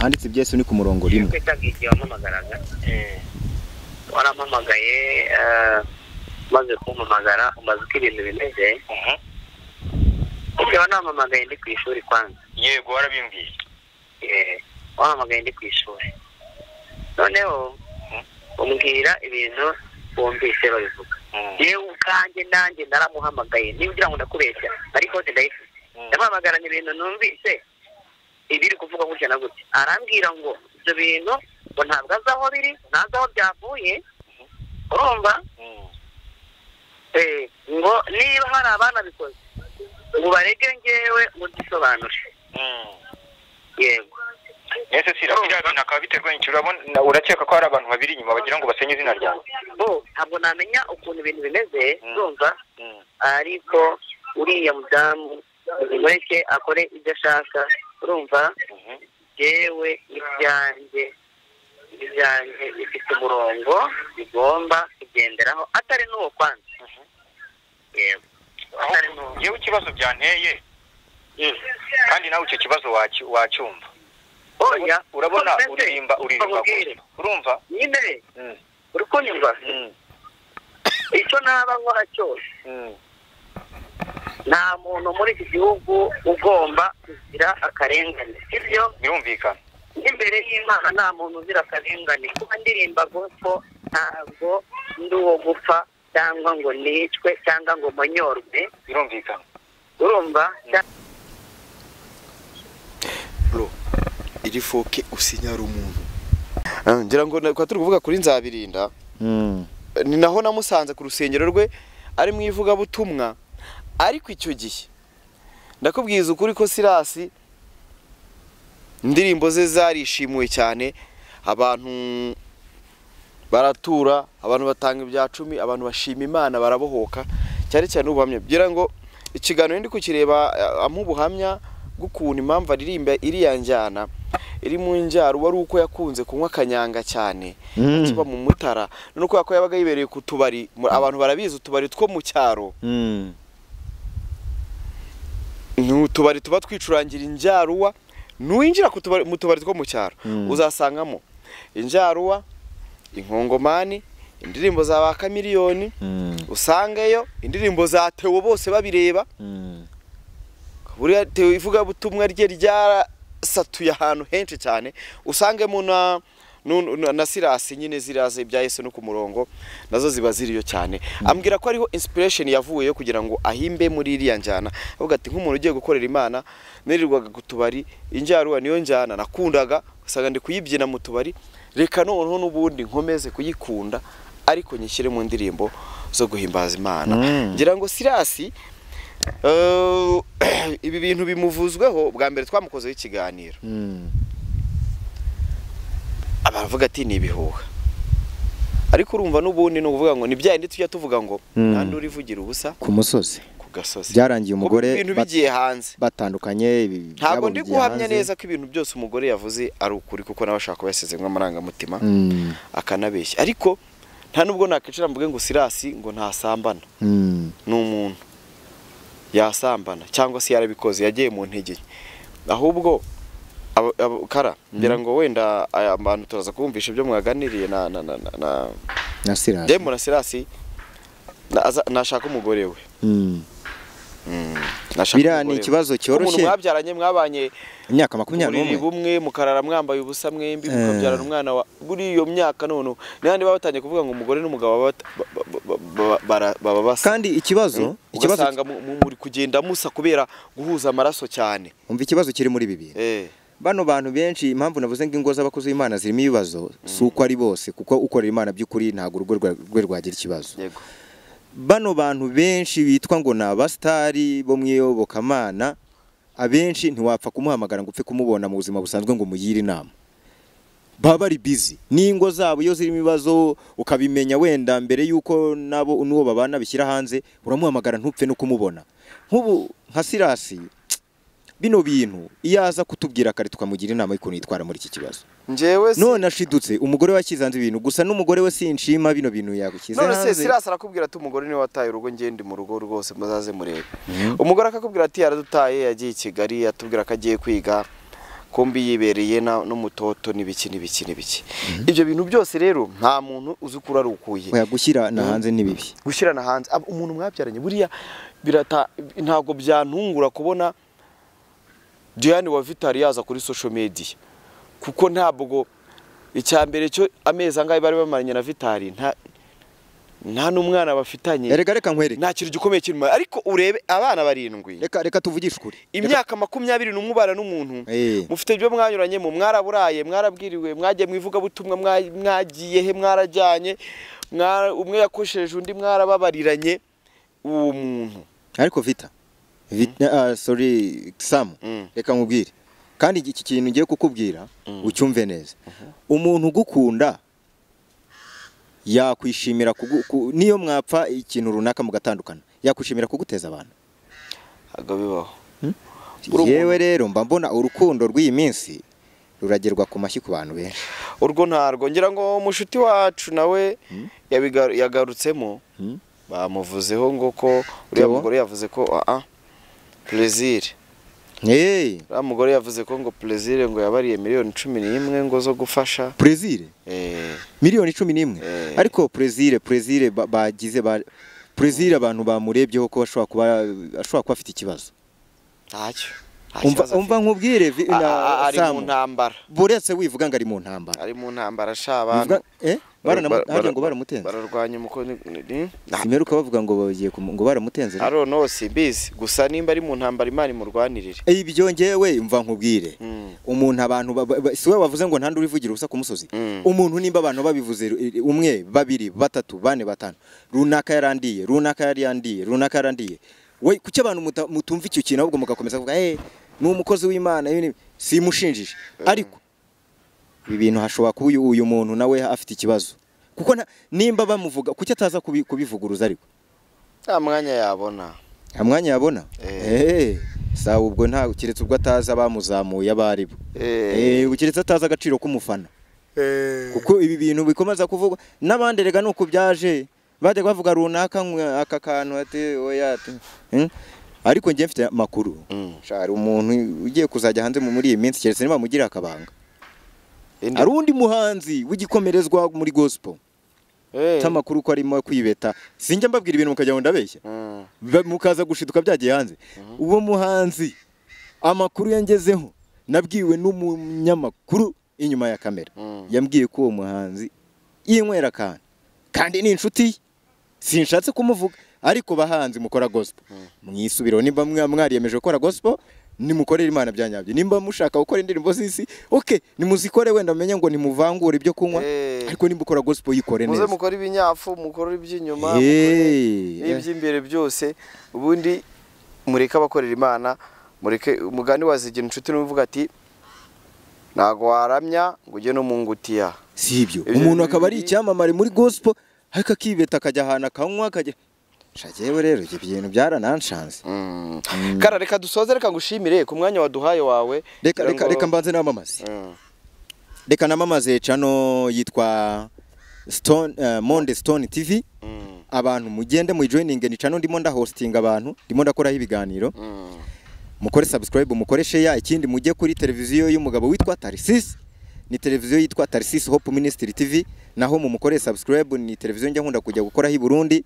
handitse ibyesu ni ku murongo rimwe kwitaga igihe wampamagaraga warampamagaye eh, maze kumpamagara umaze uko ibintu bimeze ubwo wanampamagaye ndi ku ishuri kwanza yego warabimbwiye Eh, wampamagaye ndi ku ishuri noneho umbwira ibintu wumvise babivuga yewe ubwanjye nanjye naramuhamagaye niba ugira ngo ndakubeshya ariko hose ndayifite ndamuhamagaranye ibintu numvise ibiri kuvuga gutya na gutya arambwira ngo ibyo bintu ngo ntabwo azi aho biri ntazi aho byavuye urumva Eh, ngo niba hari abanabikoze ngo barege ngewe muzisobanure yego ese sira biriya bintu akaba biterwa n'iki urabona na- urakeka ko hari abantu babiri inyuma bagira ngo basenye izina ryawe bo ntabwo namenya ukuntu ibintu bimeze Mm. urumva ariko uriya mudamu mureke akore ibyo ashaka urumva Mhm. yewe ibyanjye ibyanjye bifite umurongo bigomba kugenderaho atari n'uwo kwanza yego Aho- atari n'uwo yewe ikibazo byanteye Mm. kandi nawe icyo kibazo wacy- wacyumva oya urabona uko bimeze, uririmba uririmba bakubwire. gusa. urumva nyine Mm. uri kunyumva icyo naba nkora cyose Mm. nta muntu muri iki gihugu ugomba kugira akarengane sibyo birumvikana n'imbere y'imana nta muntu uzira akarengane kuba ndirimba gupfo ntabwo ndi uwo gupfa cyangwa ngo nicwe cyangwa ngo monyorwe birumvikana urumva bro iri foke usinyara umuntu ngira ngo na- kwa turi kuvuga kuri nzabirinda ni naho namusanze ku rusengero rwe ari mu ivugabutumwa ariko icyo gihe ndakubwiza ukuri ko sirasi indirimbo ze zarishimuwe cyane abantu baratura abantu batanga ibya cumi abantu bashima imana barabohoka cyane cyane ubuhamya bwira ngo ikiganiro ndi kukireba eh, ampa ubuhamya bw'ukuntu impamvu aririmba iriya njyana iri mu njyaro wari uko yakunze kunywa akanyanga cyane Mm. akiba mu mutara none kubera ko yabaga yibereye ku tubari mu- abantu barabizi utubari two mu cyaro Mm. ni utubari tuba twicurangira injaruwa nuwinjira ku tubari- mu tubari two mu cyaro Mm. uzasangamo injaruwa inkongomani indirimbo za ba kamiliyoni Mm. usangeyo indirimbo za tewo bose babireba Mm. buriya tewo ivugabutumwa rye ryarasatuye ahantu henshi cyane usangemo na nu- nu- na sirasi nyine ziraze ibya yesu no ku murongo nazo ziba ziriyo cyane ambwira ko ariho inspiration yavuyeyo kugira ngo ahimbe muri iriya njyana avuga ati nk'umuntu ugiye gukorera imana nirirwaga ku tubari injyaruwa niyo njyana nakundaga usanga ndi kuyibyina mu tubari reka noneho n'ubundi nkomeze kuyikunda ariko nyishyire mu ndirimbo zo guhimbaza imana Mm. ngira ngo sirasi Eh, ibi bintu bimuvuzweho bwa mbere twamukozeho ikiganiro Mm. baravuga ati ni ibihuha ariko urumva n'ubundi ni ukuvuga ngo ni bya bindi tujya tuvuga ngo Mm. nta uri uvugira ubusa ku musozi ku gasozi byarangiye Kuba umugore ibintu bat- bigiye hanze batandukanye ibi- ntabwo byabo ndi bigiye guhamya hanze. neza ko ibintu byose umugore yavuze ari ukuri kuko nawe ashobora kuba yasezemo amarangamutima Mm. akanabeshya ariko nta nubwo nakwicara mvuge ngo sirasi ngo ntasambana Mm. ni umuntu yasambana cyangwa se yarabikoze yagiye mu ntege nke. ahubwo abo- abo- kara ngira ngo wenda aya bantu turaza kubumvisha ibyo mwaganiriye na na na na na na sirasi Demo na Sirasi na- aza- nashaka umugore we Mm. nashaka biriya ni umugore we. ikibazo umuntu cyoroshye mwabyaranye mwabanye imyaka ku makumyabiri buriri n'umwe bumwe mukarara mwambaye ubusa mwembi Eh. mukabyarana umwana wa muri iyo myaka none n'ahandi baba batangiye kuvuga ngo umugore n'umugabo baba bata- ba- ba- ba- ba- bara- baba basa kandi ikibazo ikibazo ugasanga mu- mu- muri kugenda musa kubera guhuza amaraso cyane umva ikibazo kiri muri bibiri Eh, bano bantu benshi impamvu navuze ngo ingo z'abakozi b'Imana zirimo ibibazo si uko ari bose kuko ukorera Imana by'ukuri ntabwo urugo rwa- rwe rwagira ikibazo yego bano bantu benshi bitwa ngo ni abasitari bo mu iyobokamana abenshi ntiwapfa kumuhamagara ngo upfe kumubona mu buzima busanzwe ngo umugire inama baba bari bizi n'ingo zabo iyo zirimo ibibazo ukabimenya wenda mbere y'uko nabo n'uwo babana bishyira hanze uramuhamagara ntupfe no kumubona nk'ubu nka sirasi bino bintu iyo aza kutubwira kare tukamugira inama y'ukuntu yitwara muri iki kibazo njyewe si- none ashidutse umugore we ashyize hanze ibintu gusa n'umugore we sinshima bino bintu yagushyize none se hanze sirasi arakubwira ati umugore niwe wataye urugo njye ndi mu rugo rwose muzaze murebe umugore akakubwira ati yaradutaye yagiye i kigali atubwira ko agiye kwiga kumbi yibereye na- n'umutoto n'ibiki n'ibiki n'ibiki ibyo bintu byose rero nta muntu uzi ukura ari ukuye oya gushyira na hanze ni bibi gushyirana hanze Ab- umuntu mwabyaranye buriya birata ntabwo byantungura kubona Diane wa Vitali yaza kuri social media kuko ntabwo icya mbere cyo amezi angahe bari bamaranye na Vitali nta nta n'umwana bafitanye erega reka nkwereke nta kintu gikomeye kirimo ariko urebe abana barindwi reka reka tuvugishe ukuri imyaka makumyabiri n'umwe ubana n'umuntu Eh. mufite ibyo mwanyuranyemo mwaraburaye mwarabwiriwe mwagiye mu ivugabutumwa mwa- mwagiye he mwarajyanye mwara- umwe yakosheje undi mwarababariranye uwo muntu ariko vita vita ah, sorry samu Mm. reka nkubwire kandi iki kintu ngiye kukubwira ucyumve neza umuntu ugukunda yakwishimira kugu- ku- niyo mwapfa ikintu runaka mugatandukana yakwishimira kuguteza abantu ntabwo bibaho Uri yewe rero mba mbona urukundo rw'iyi minsi ruragerwa ku mashyi ku bantu benshi urwo ntarwo ngira ngo mushuti wacu nawe yabiga- yagarutsemo Mm. bamuvuzeho ngo ko uriya Theo? mugore yavuze ko aa perezire hey, uriya mugore yavuze ko ngo perezire ngo yabariye miliyoni cumi n'imwe ngo zo gufasha prezire Eh, miliyoni cumi n'imwe Eh. ariko prezire prezire ba- bagize ba prezire abantu bamurebyeho ko ashobora kuba ashobora kuba afite ikibazo ntacyo nta umva kibazo umva nkubwire vi- afite. A- a- na ari mu Samu ntambara buretse wivuga ngo ari mu ntambara ari mu ntambara sha Wivuga- abantu eh? Baranamu- bara- hagira ngo baramutenze. bararwanya umukono simeruka bavuga ngo bagiye kumu- ngo baramutenze arono simbizi gusa nimba ari mu ntambara imana imurwanirire Eh, ibyo ngewe mva nkubwire Mm. umuntu abantu ba- ba- si we wavuze ngo ntandi urivugira ubusa ku musozi Mm. umuntu nimba abantu babivuze eh, umwe babiri batatu bane batanu runaka yarandiye runaka yari yandiye runaka yarandiye we kuki abantu muta- mutumva icyo kintu ahubwo mugakomeza kuvuga eh ni umukozi w'imana ibi ni-" simushinjije ariko ibi bintu hashobora kuba uyu- uyu muntu nawe afite ikibazo kuko na- nimba bamuvuga kuki ataza kubi- kubivuguruza ariko nta mwanya yabona nta mwanya yabona Eh, Eh. sawa ubwo nta keretse ubwo atazi abamuzamuye abo ari bo Eh, Eh, keretse atazi agaciro k'umufana kuko ibi bintu bikomeza kuvugwa n'abandi rega nuko byaje bajya bavuga runaka ngo aka kantu ati oya ati hmm? ariko njye mfite amakuru Mm. shari umuntu ugiye kuzajya hanze mu- muri iyi minsi keretse niba mugirira akabanga indi- hari undi muhanzi w'igikomerezwa muri gospel Eh, cy'amakuru ko arimo kwibeta sinjya mbabwira ibintu mukajya ngo ndabeshya mm, Ba- mukaza gushiduka byagiye hanze uwo muhanzi amakuru yangezeho nabwiwe n'umunyamakuru inyuma ya kamera Mm. yambwiye ko uwo muhanzi yinywera akantu kandi ni inshuti ye sinshatse kumuvuga ariko bahanzi mukora gospel mwisubireho nimba mwa- mwariyemeje gukora gospel nimukorere imana byanyabyo nimba mushaka gukora indirimbo z'isi ok nimuzikore wenda mumenye ngo nimuvangure ibyo kunywa Eh. ariko nimba ukora gospel yikore muze neza mukore ibinyapfu mukore iby'inyuma mukore Eh, eh. n'iby'imbere byose ubundi mureke abakorera imana mureke umugani wazigira inshuti n'uvuga ati ntago waramya ngo ujye no mu ngutiya si ibyo Ibyo umuntu ni akaba ari bibiri. icyamamare muri gospel ariko akibeta akajya ahantu akanywa akajya shagewe rero ibyo bintu byarananshanze Mm. kara reka dusoze reka ngushimire ku mwanya waduhaye wawe reka kugira reka ngo- reka mbanze n'amamazi Mm. reka n'amamazi cano yitwa stone eh, monde stone tv Mm. abantu mugende muyijoyininge ni cano ndimo ndahostinga abantu ndimo ndakoraho ibiganiro Mm. mukore subscribe mukore share ikindi mujye kuri televiziyo y'umugabo witwa Tarsis ni televiziyo yitwa Tarsis Hope Ministry TV naho mumukore subscribe ni televiziyo njya nkunda kujya gukoraho i Burundi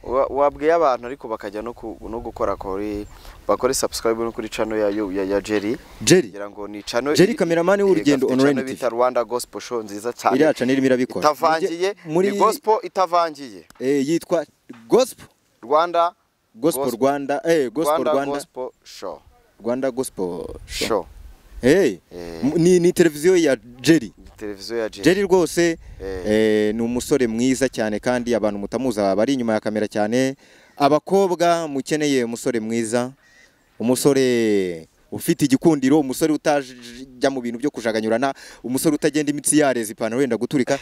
Wa- wabwiye abantu ariko bakajya no ku- no gukora kuri bakore subscribe no kuri channel ya ya, ya Jerry Jerry kugira ngo ni channel Jerry Kameramani w'urugendo Gafite on channel Rwanda bita TV. Rwanda Gospel Show nziza cyane iriya cana irimo irabikora itavangiye muri ni gospel itavangiye eh, yitwa gospel Rwanda gospel Gospel. Rwanda eh gospel Rwanda, Rwanda Gospel Show Rwanda gospel show, Show Hey, Eh. m- ni ni televiziyo ya Jerry ni televiziyo ya Jerry Jerry rwose Eh. eh, ni umusore mwiza cyane kandi abantu mutamuza bari inyuma ya kamera cyane abakobwa mukeneye umusore mwiza umusore ufite igikundiro umusore utajya mu bintu byo kujaganyurana umusore utagenda imitsi yareza ipantaro yenda guturika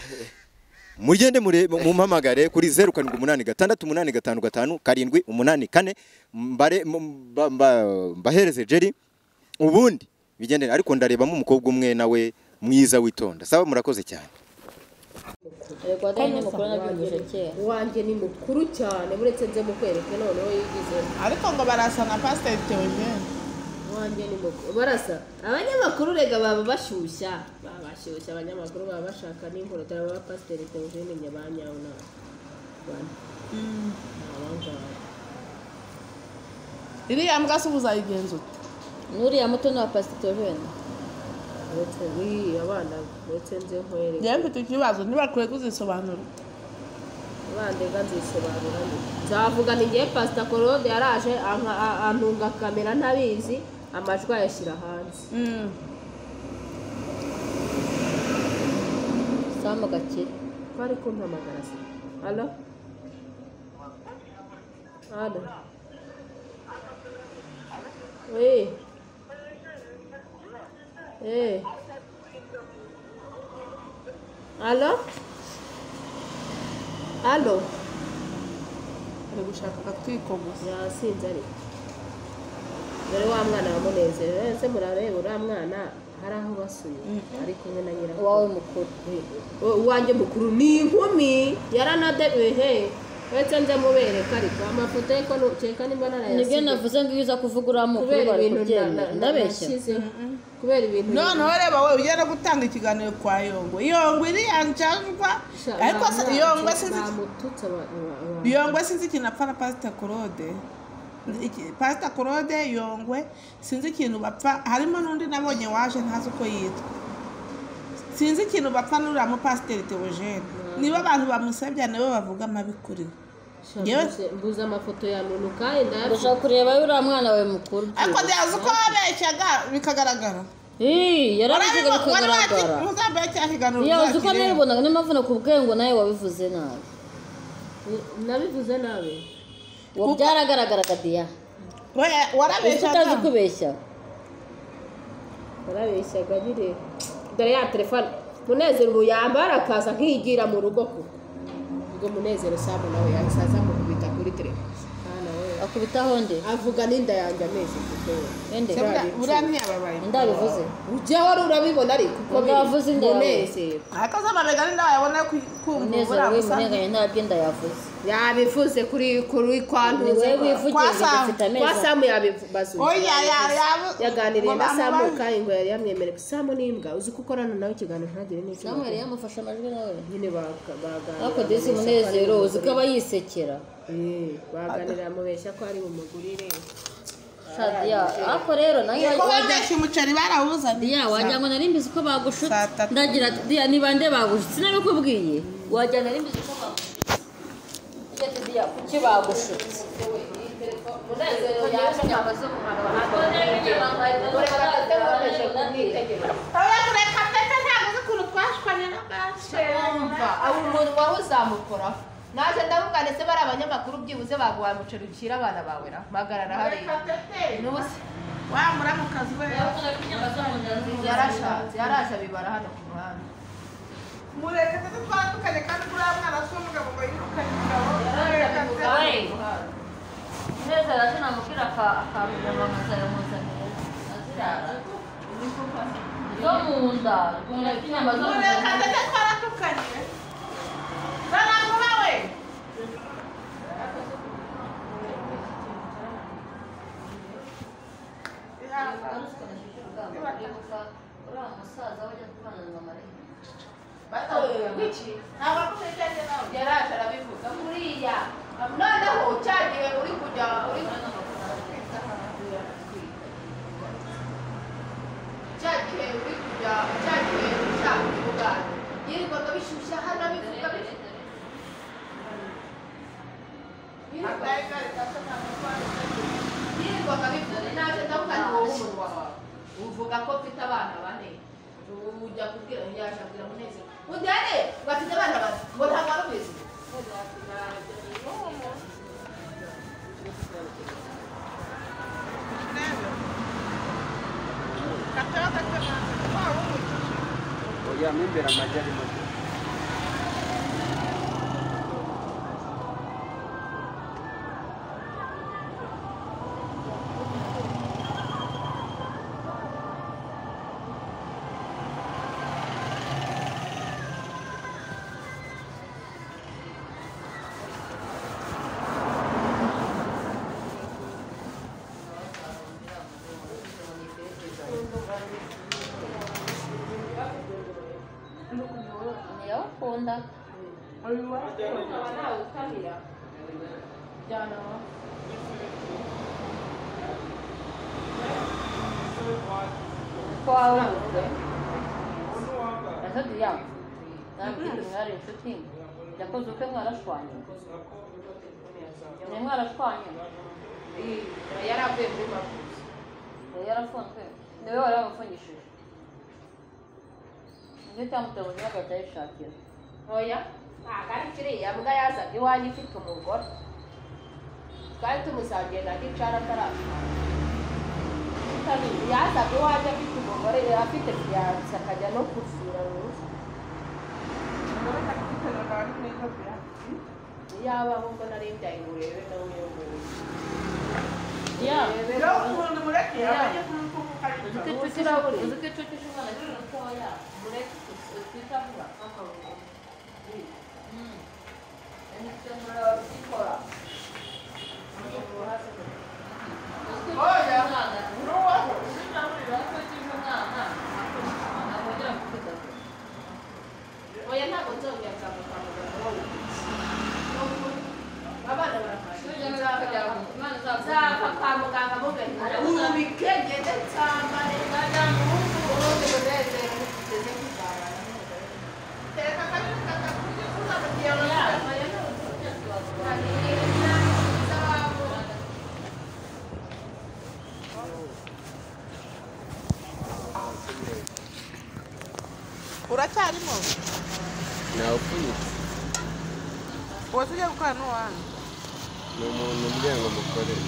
mugende mure- mumpamagare kuri zeru karindwi umunani gatandatu umunani gatanu gatanu karindwi umunani kane mbare m- mba- mba- mbahereze jeri ubundi bigendere ariko ndarebamo umukobwa umwe nawe mwiza witonda saba murakoze cyane yego adahari ni mukuru nabyumvise kera wanjye ni mukuru cyane uretse nze mukwereke noneho yigize ariko ngo barasa na pasiteri teogene wanjye ni mukuru barasa abanyamakuru rega baba bashyushya baba bashyushya abanyamakuru baba bashaka n'inkorotara baba pasiteri teogene nyabanyawe na bana abangaba iriya mbwa se uba uzayigenza ute n'uriya muto ni uwa pasiteri wenda uretse wiyi abana uretse nze nkwereke njyewe mfite ikibazo ntibakwiye kuzisobanura bandega nzisobanura nzavuga ni ngewe pasita korode yaraje anka- a- antunga kamera ntabizi amajwi ayashyira hanze Mm. samu gakire twari kumpamagara se halo halo Eh. Eh. halo halo ari gushaka akatwiko gusa yasinze ariko dore wa mwana wa munezero ese murareba uriya mwana hari aho basuye ari kumwe na nyirakuru uwawe mukuru uwanjye mukuru ni inkumi yaranadebehe uretse nze mubereka ariko amafoto ye ko nukeka nimba nibyo narayasize navuze ngo iyo uza kuvuga uriya mukuru kubera bari ibintu kubyemera ndabeshya nabashyize kubera ibintu noneho reba wowe ujya no gutanga ikiganiro kwa yongwe yongwe iriya njajwa Sha- ariko se bamwacu, yongwe sinzi bamututse aba- aba- aba- yongwe sinzi ikintu apfa na pasita korode Iki- pasita korode yongwe sinzi ikintu bapfa harimo n'undi nabonye waje ntazi uko yitwa sinzi ikintu bapfa n'uriya mupasiteri teogene aba- niba abantu bamusebya nabo bavuga amabi kuri we Yewe. mbuze amafoto ya nunuka indaya gushaka kureba uriya mwana wawe mukuru ariko ntiyazi uko wabeshyaga bikagaragara yarabishyiga bikagaragara ntuzambaye cya kiganiro yabuze uko uzakireba. nabibonaga niyo mpamvu nakubwiye ngo nawe wabivuze nabi nabivuze nabi uwo byaragaragaraga diya warabeshyaga. utazi kubeshya warabeshyaga nyine dore ya telefone munezero ubu yambara akaza nkiyigira mu rugo kuko ubwo munezero samu nawe yahise aza mukubita kuri telefone akubitaho nde avuga n'inda yanjye amezi kuko ende Se buriya- buriya ntiyababaye ndabivuze ujya wari urabibona ariko uko biri. Ndavuze inda yawe. Munezero. akazamabega n'inda yabona munezero we muneganye ntabwo inda yavuze yabivuze kuri kuri kwa ntuze wivugiye bidafite amezi kwa samu yabibazuye Oya, ya- ya- yaganiriye na Ngo samu bamubaze. kandi ngo yari yamwemereye samu ni imbwa uzi ko ukorana nawe ikiganiro ntagire n'icyo samu yari yamufashe amajwi nawe nyine baganira Ariko disi Munezero, uzi ko aba yisekera baganira mubeshya ko ari bumugurire Sadiya, ariko rero nayo Ko babeshya umuceri barawuzanye diya wagira ngo nari mbizi ko bagushutse tatu. ndagira ati diya niba nde bagushutse sinabikubwiye wagira nari mbizi ko bagushutse Ujya ati, diya kuki bagushutse ureka ndetse ntabwo uzi ukuntu twashwanye na gace Urumva, aba umuntu wari uzamukoraho naje ndavuga ndetse bari abanyamakuru byibuze baguhaye umuceri ucira abana bawe ra mpagarara hariya n'ubusa wamuramukazi we yarashatse yaraje abibara hano ku muhanda mureka ndetse twatukanye kandi uriya mwana si umugabo ngo yirukane umugabo mureka Oye. ndetse munezero aje namubwira akantu nyamamaza yamuzaniye azira zo mu nda rwanda inyama zo mu mureka nda ndetse twaratukanye rarangura we uriya musaza wajya kubana na marayika ntabwo akumejeje nawe yaraje arabivuga kuriya noneho cyagiye uri kujya uri cyagihe uri kujya cyagihe ushaka ubuganda yirirwaga bishyushya hano bivuga bivuga yirirwaga bivuga naje ndavuga ni wowe umunwa wawe uvuga ko mfite abana bane ujya kubwira yaje abwira munezero undi ane bafite abana bane ngo ntabwo ari ubizi oya mo imbere amagi arimo ndagukunda kwawe ese diya nabwira mwari inshuti yakoze ukwe mwarashwanye ni mwarashwanye yari avuye muri mavuzi yari yarafunzwe niwe wari wamufungishije ibyo utamutera ubuzima bwawe utayishakira oya ntabwo ari kiriya mbwa yazaga iwanjye ifite umugore twari tumusangiye na gicara atarashaka yazaga iwanjye afite umugore afite fiyanse akajya no kuzura rurufu yabaho ngo nari mbyaye ngo urebe nawe uyoboye diya rero umuntu mureke abajye kumukuka uzi ko ariko inshuti uzi ko inshuti ishobora kuba mutoya uretse twita vuba oya ntabwo nzongera nzava kwa muganga wowe abana barafashe nzava kwa muganga muganga ubike ngende nsambare ndagira ngo ubu ubundi munezero ngeze kuzabana tereka kandi katakurya kuza uracyarimo nawupfunyitse uwo tujya gukorana n'uwanyu ni umuntu umbwiye ngo mukorere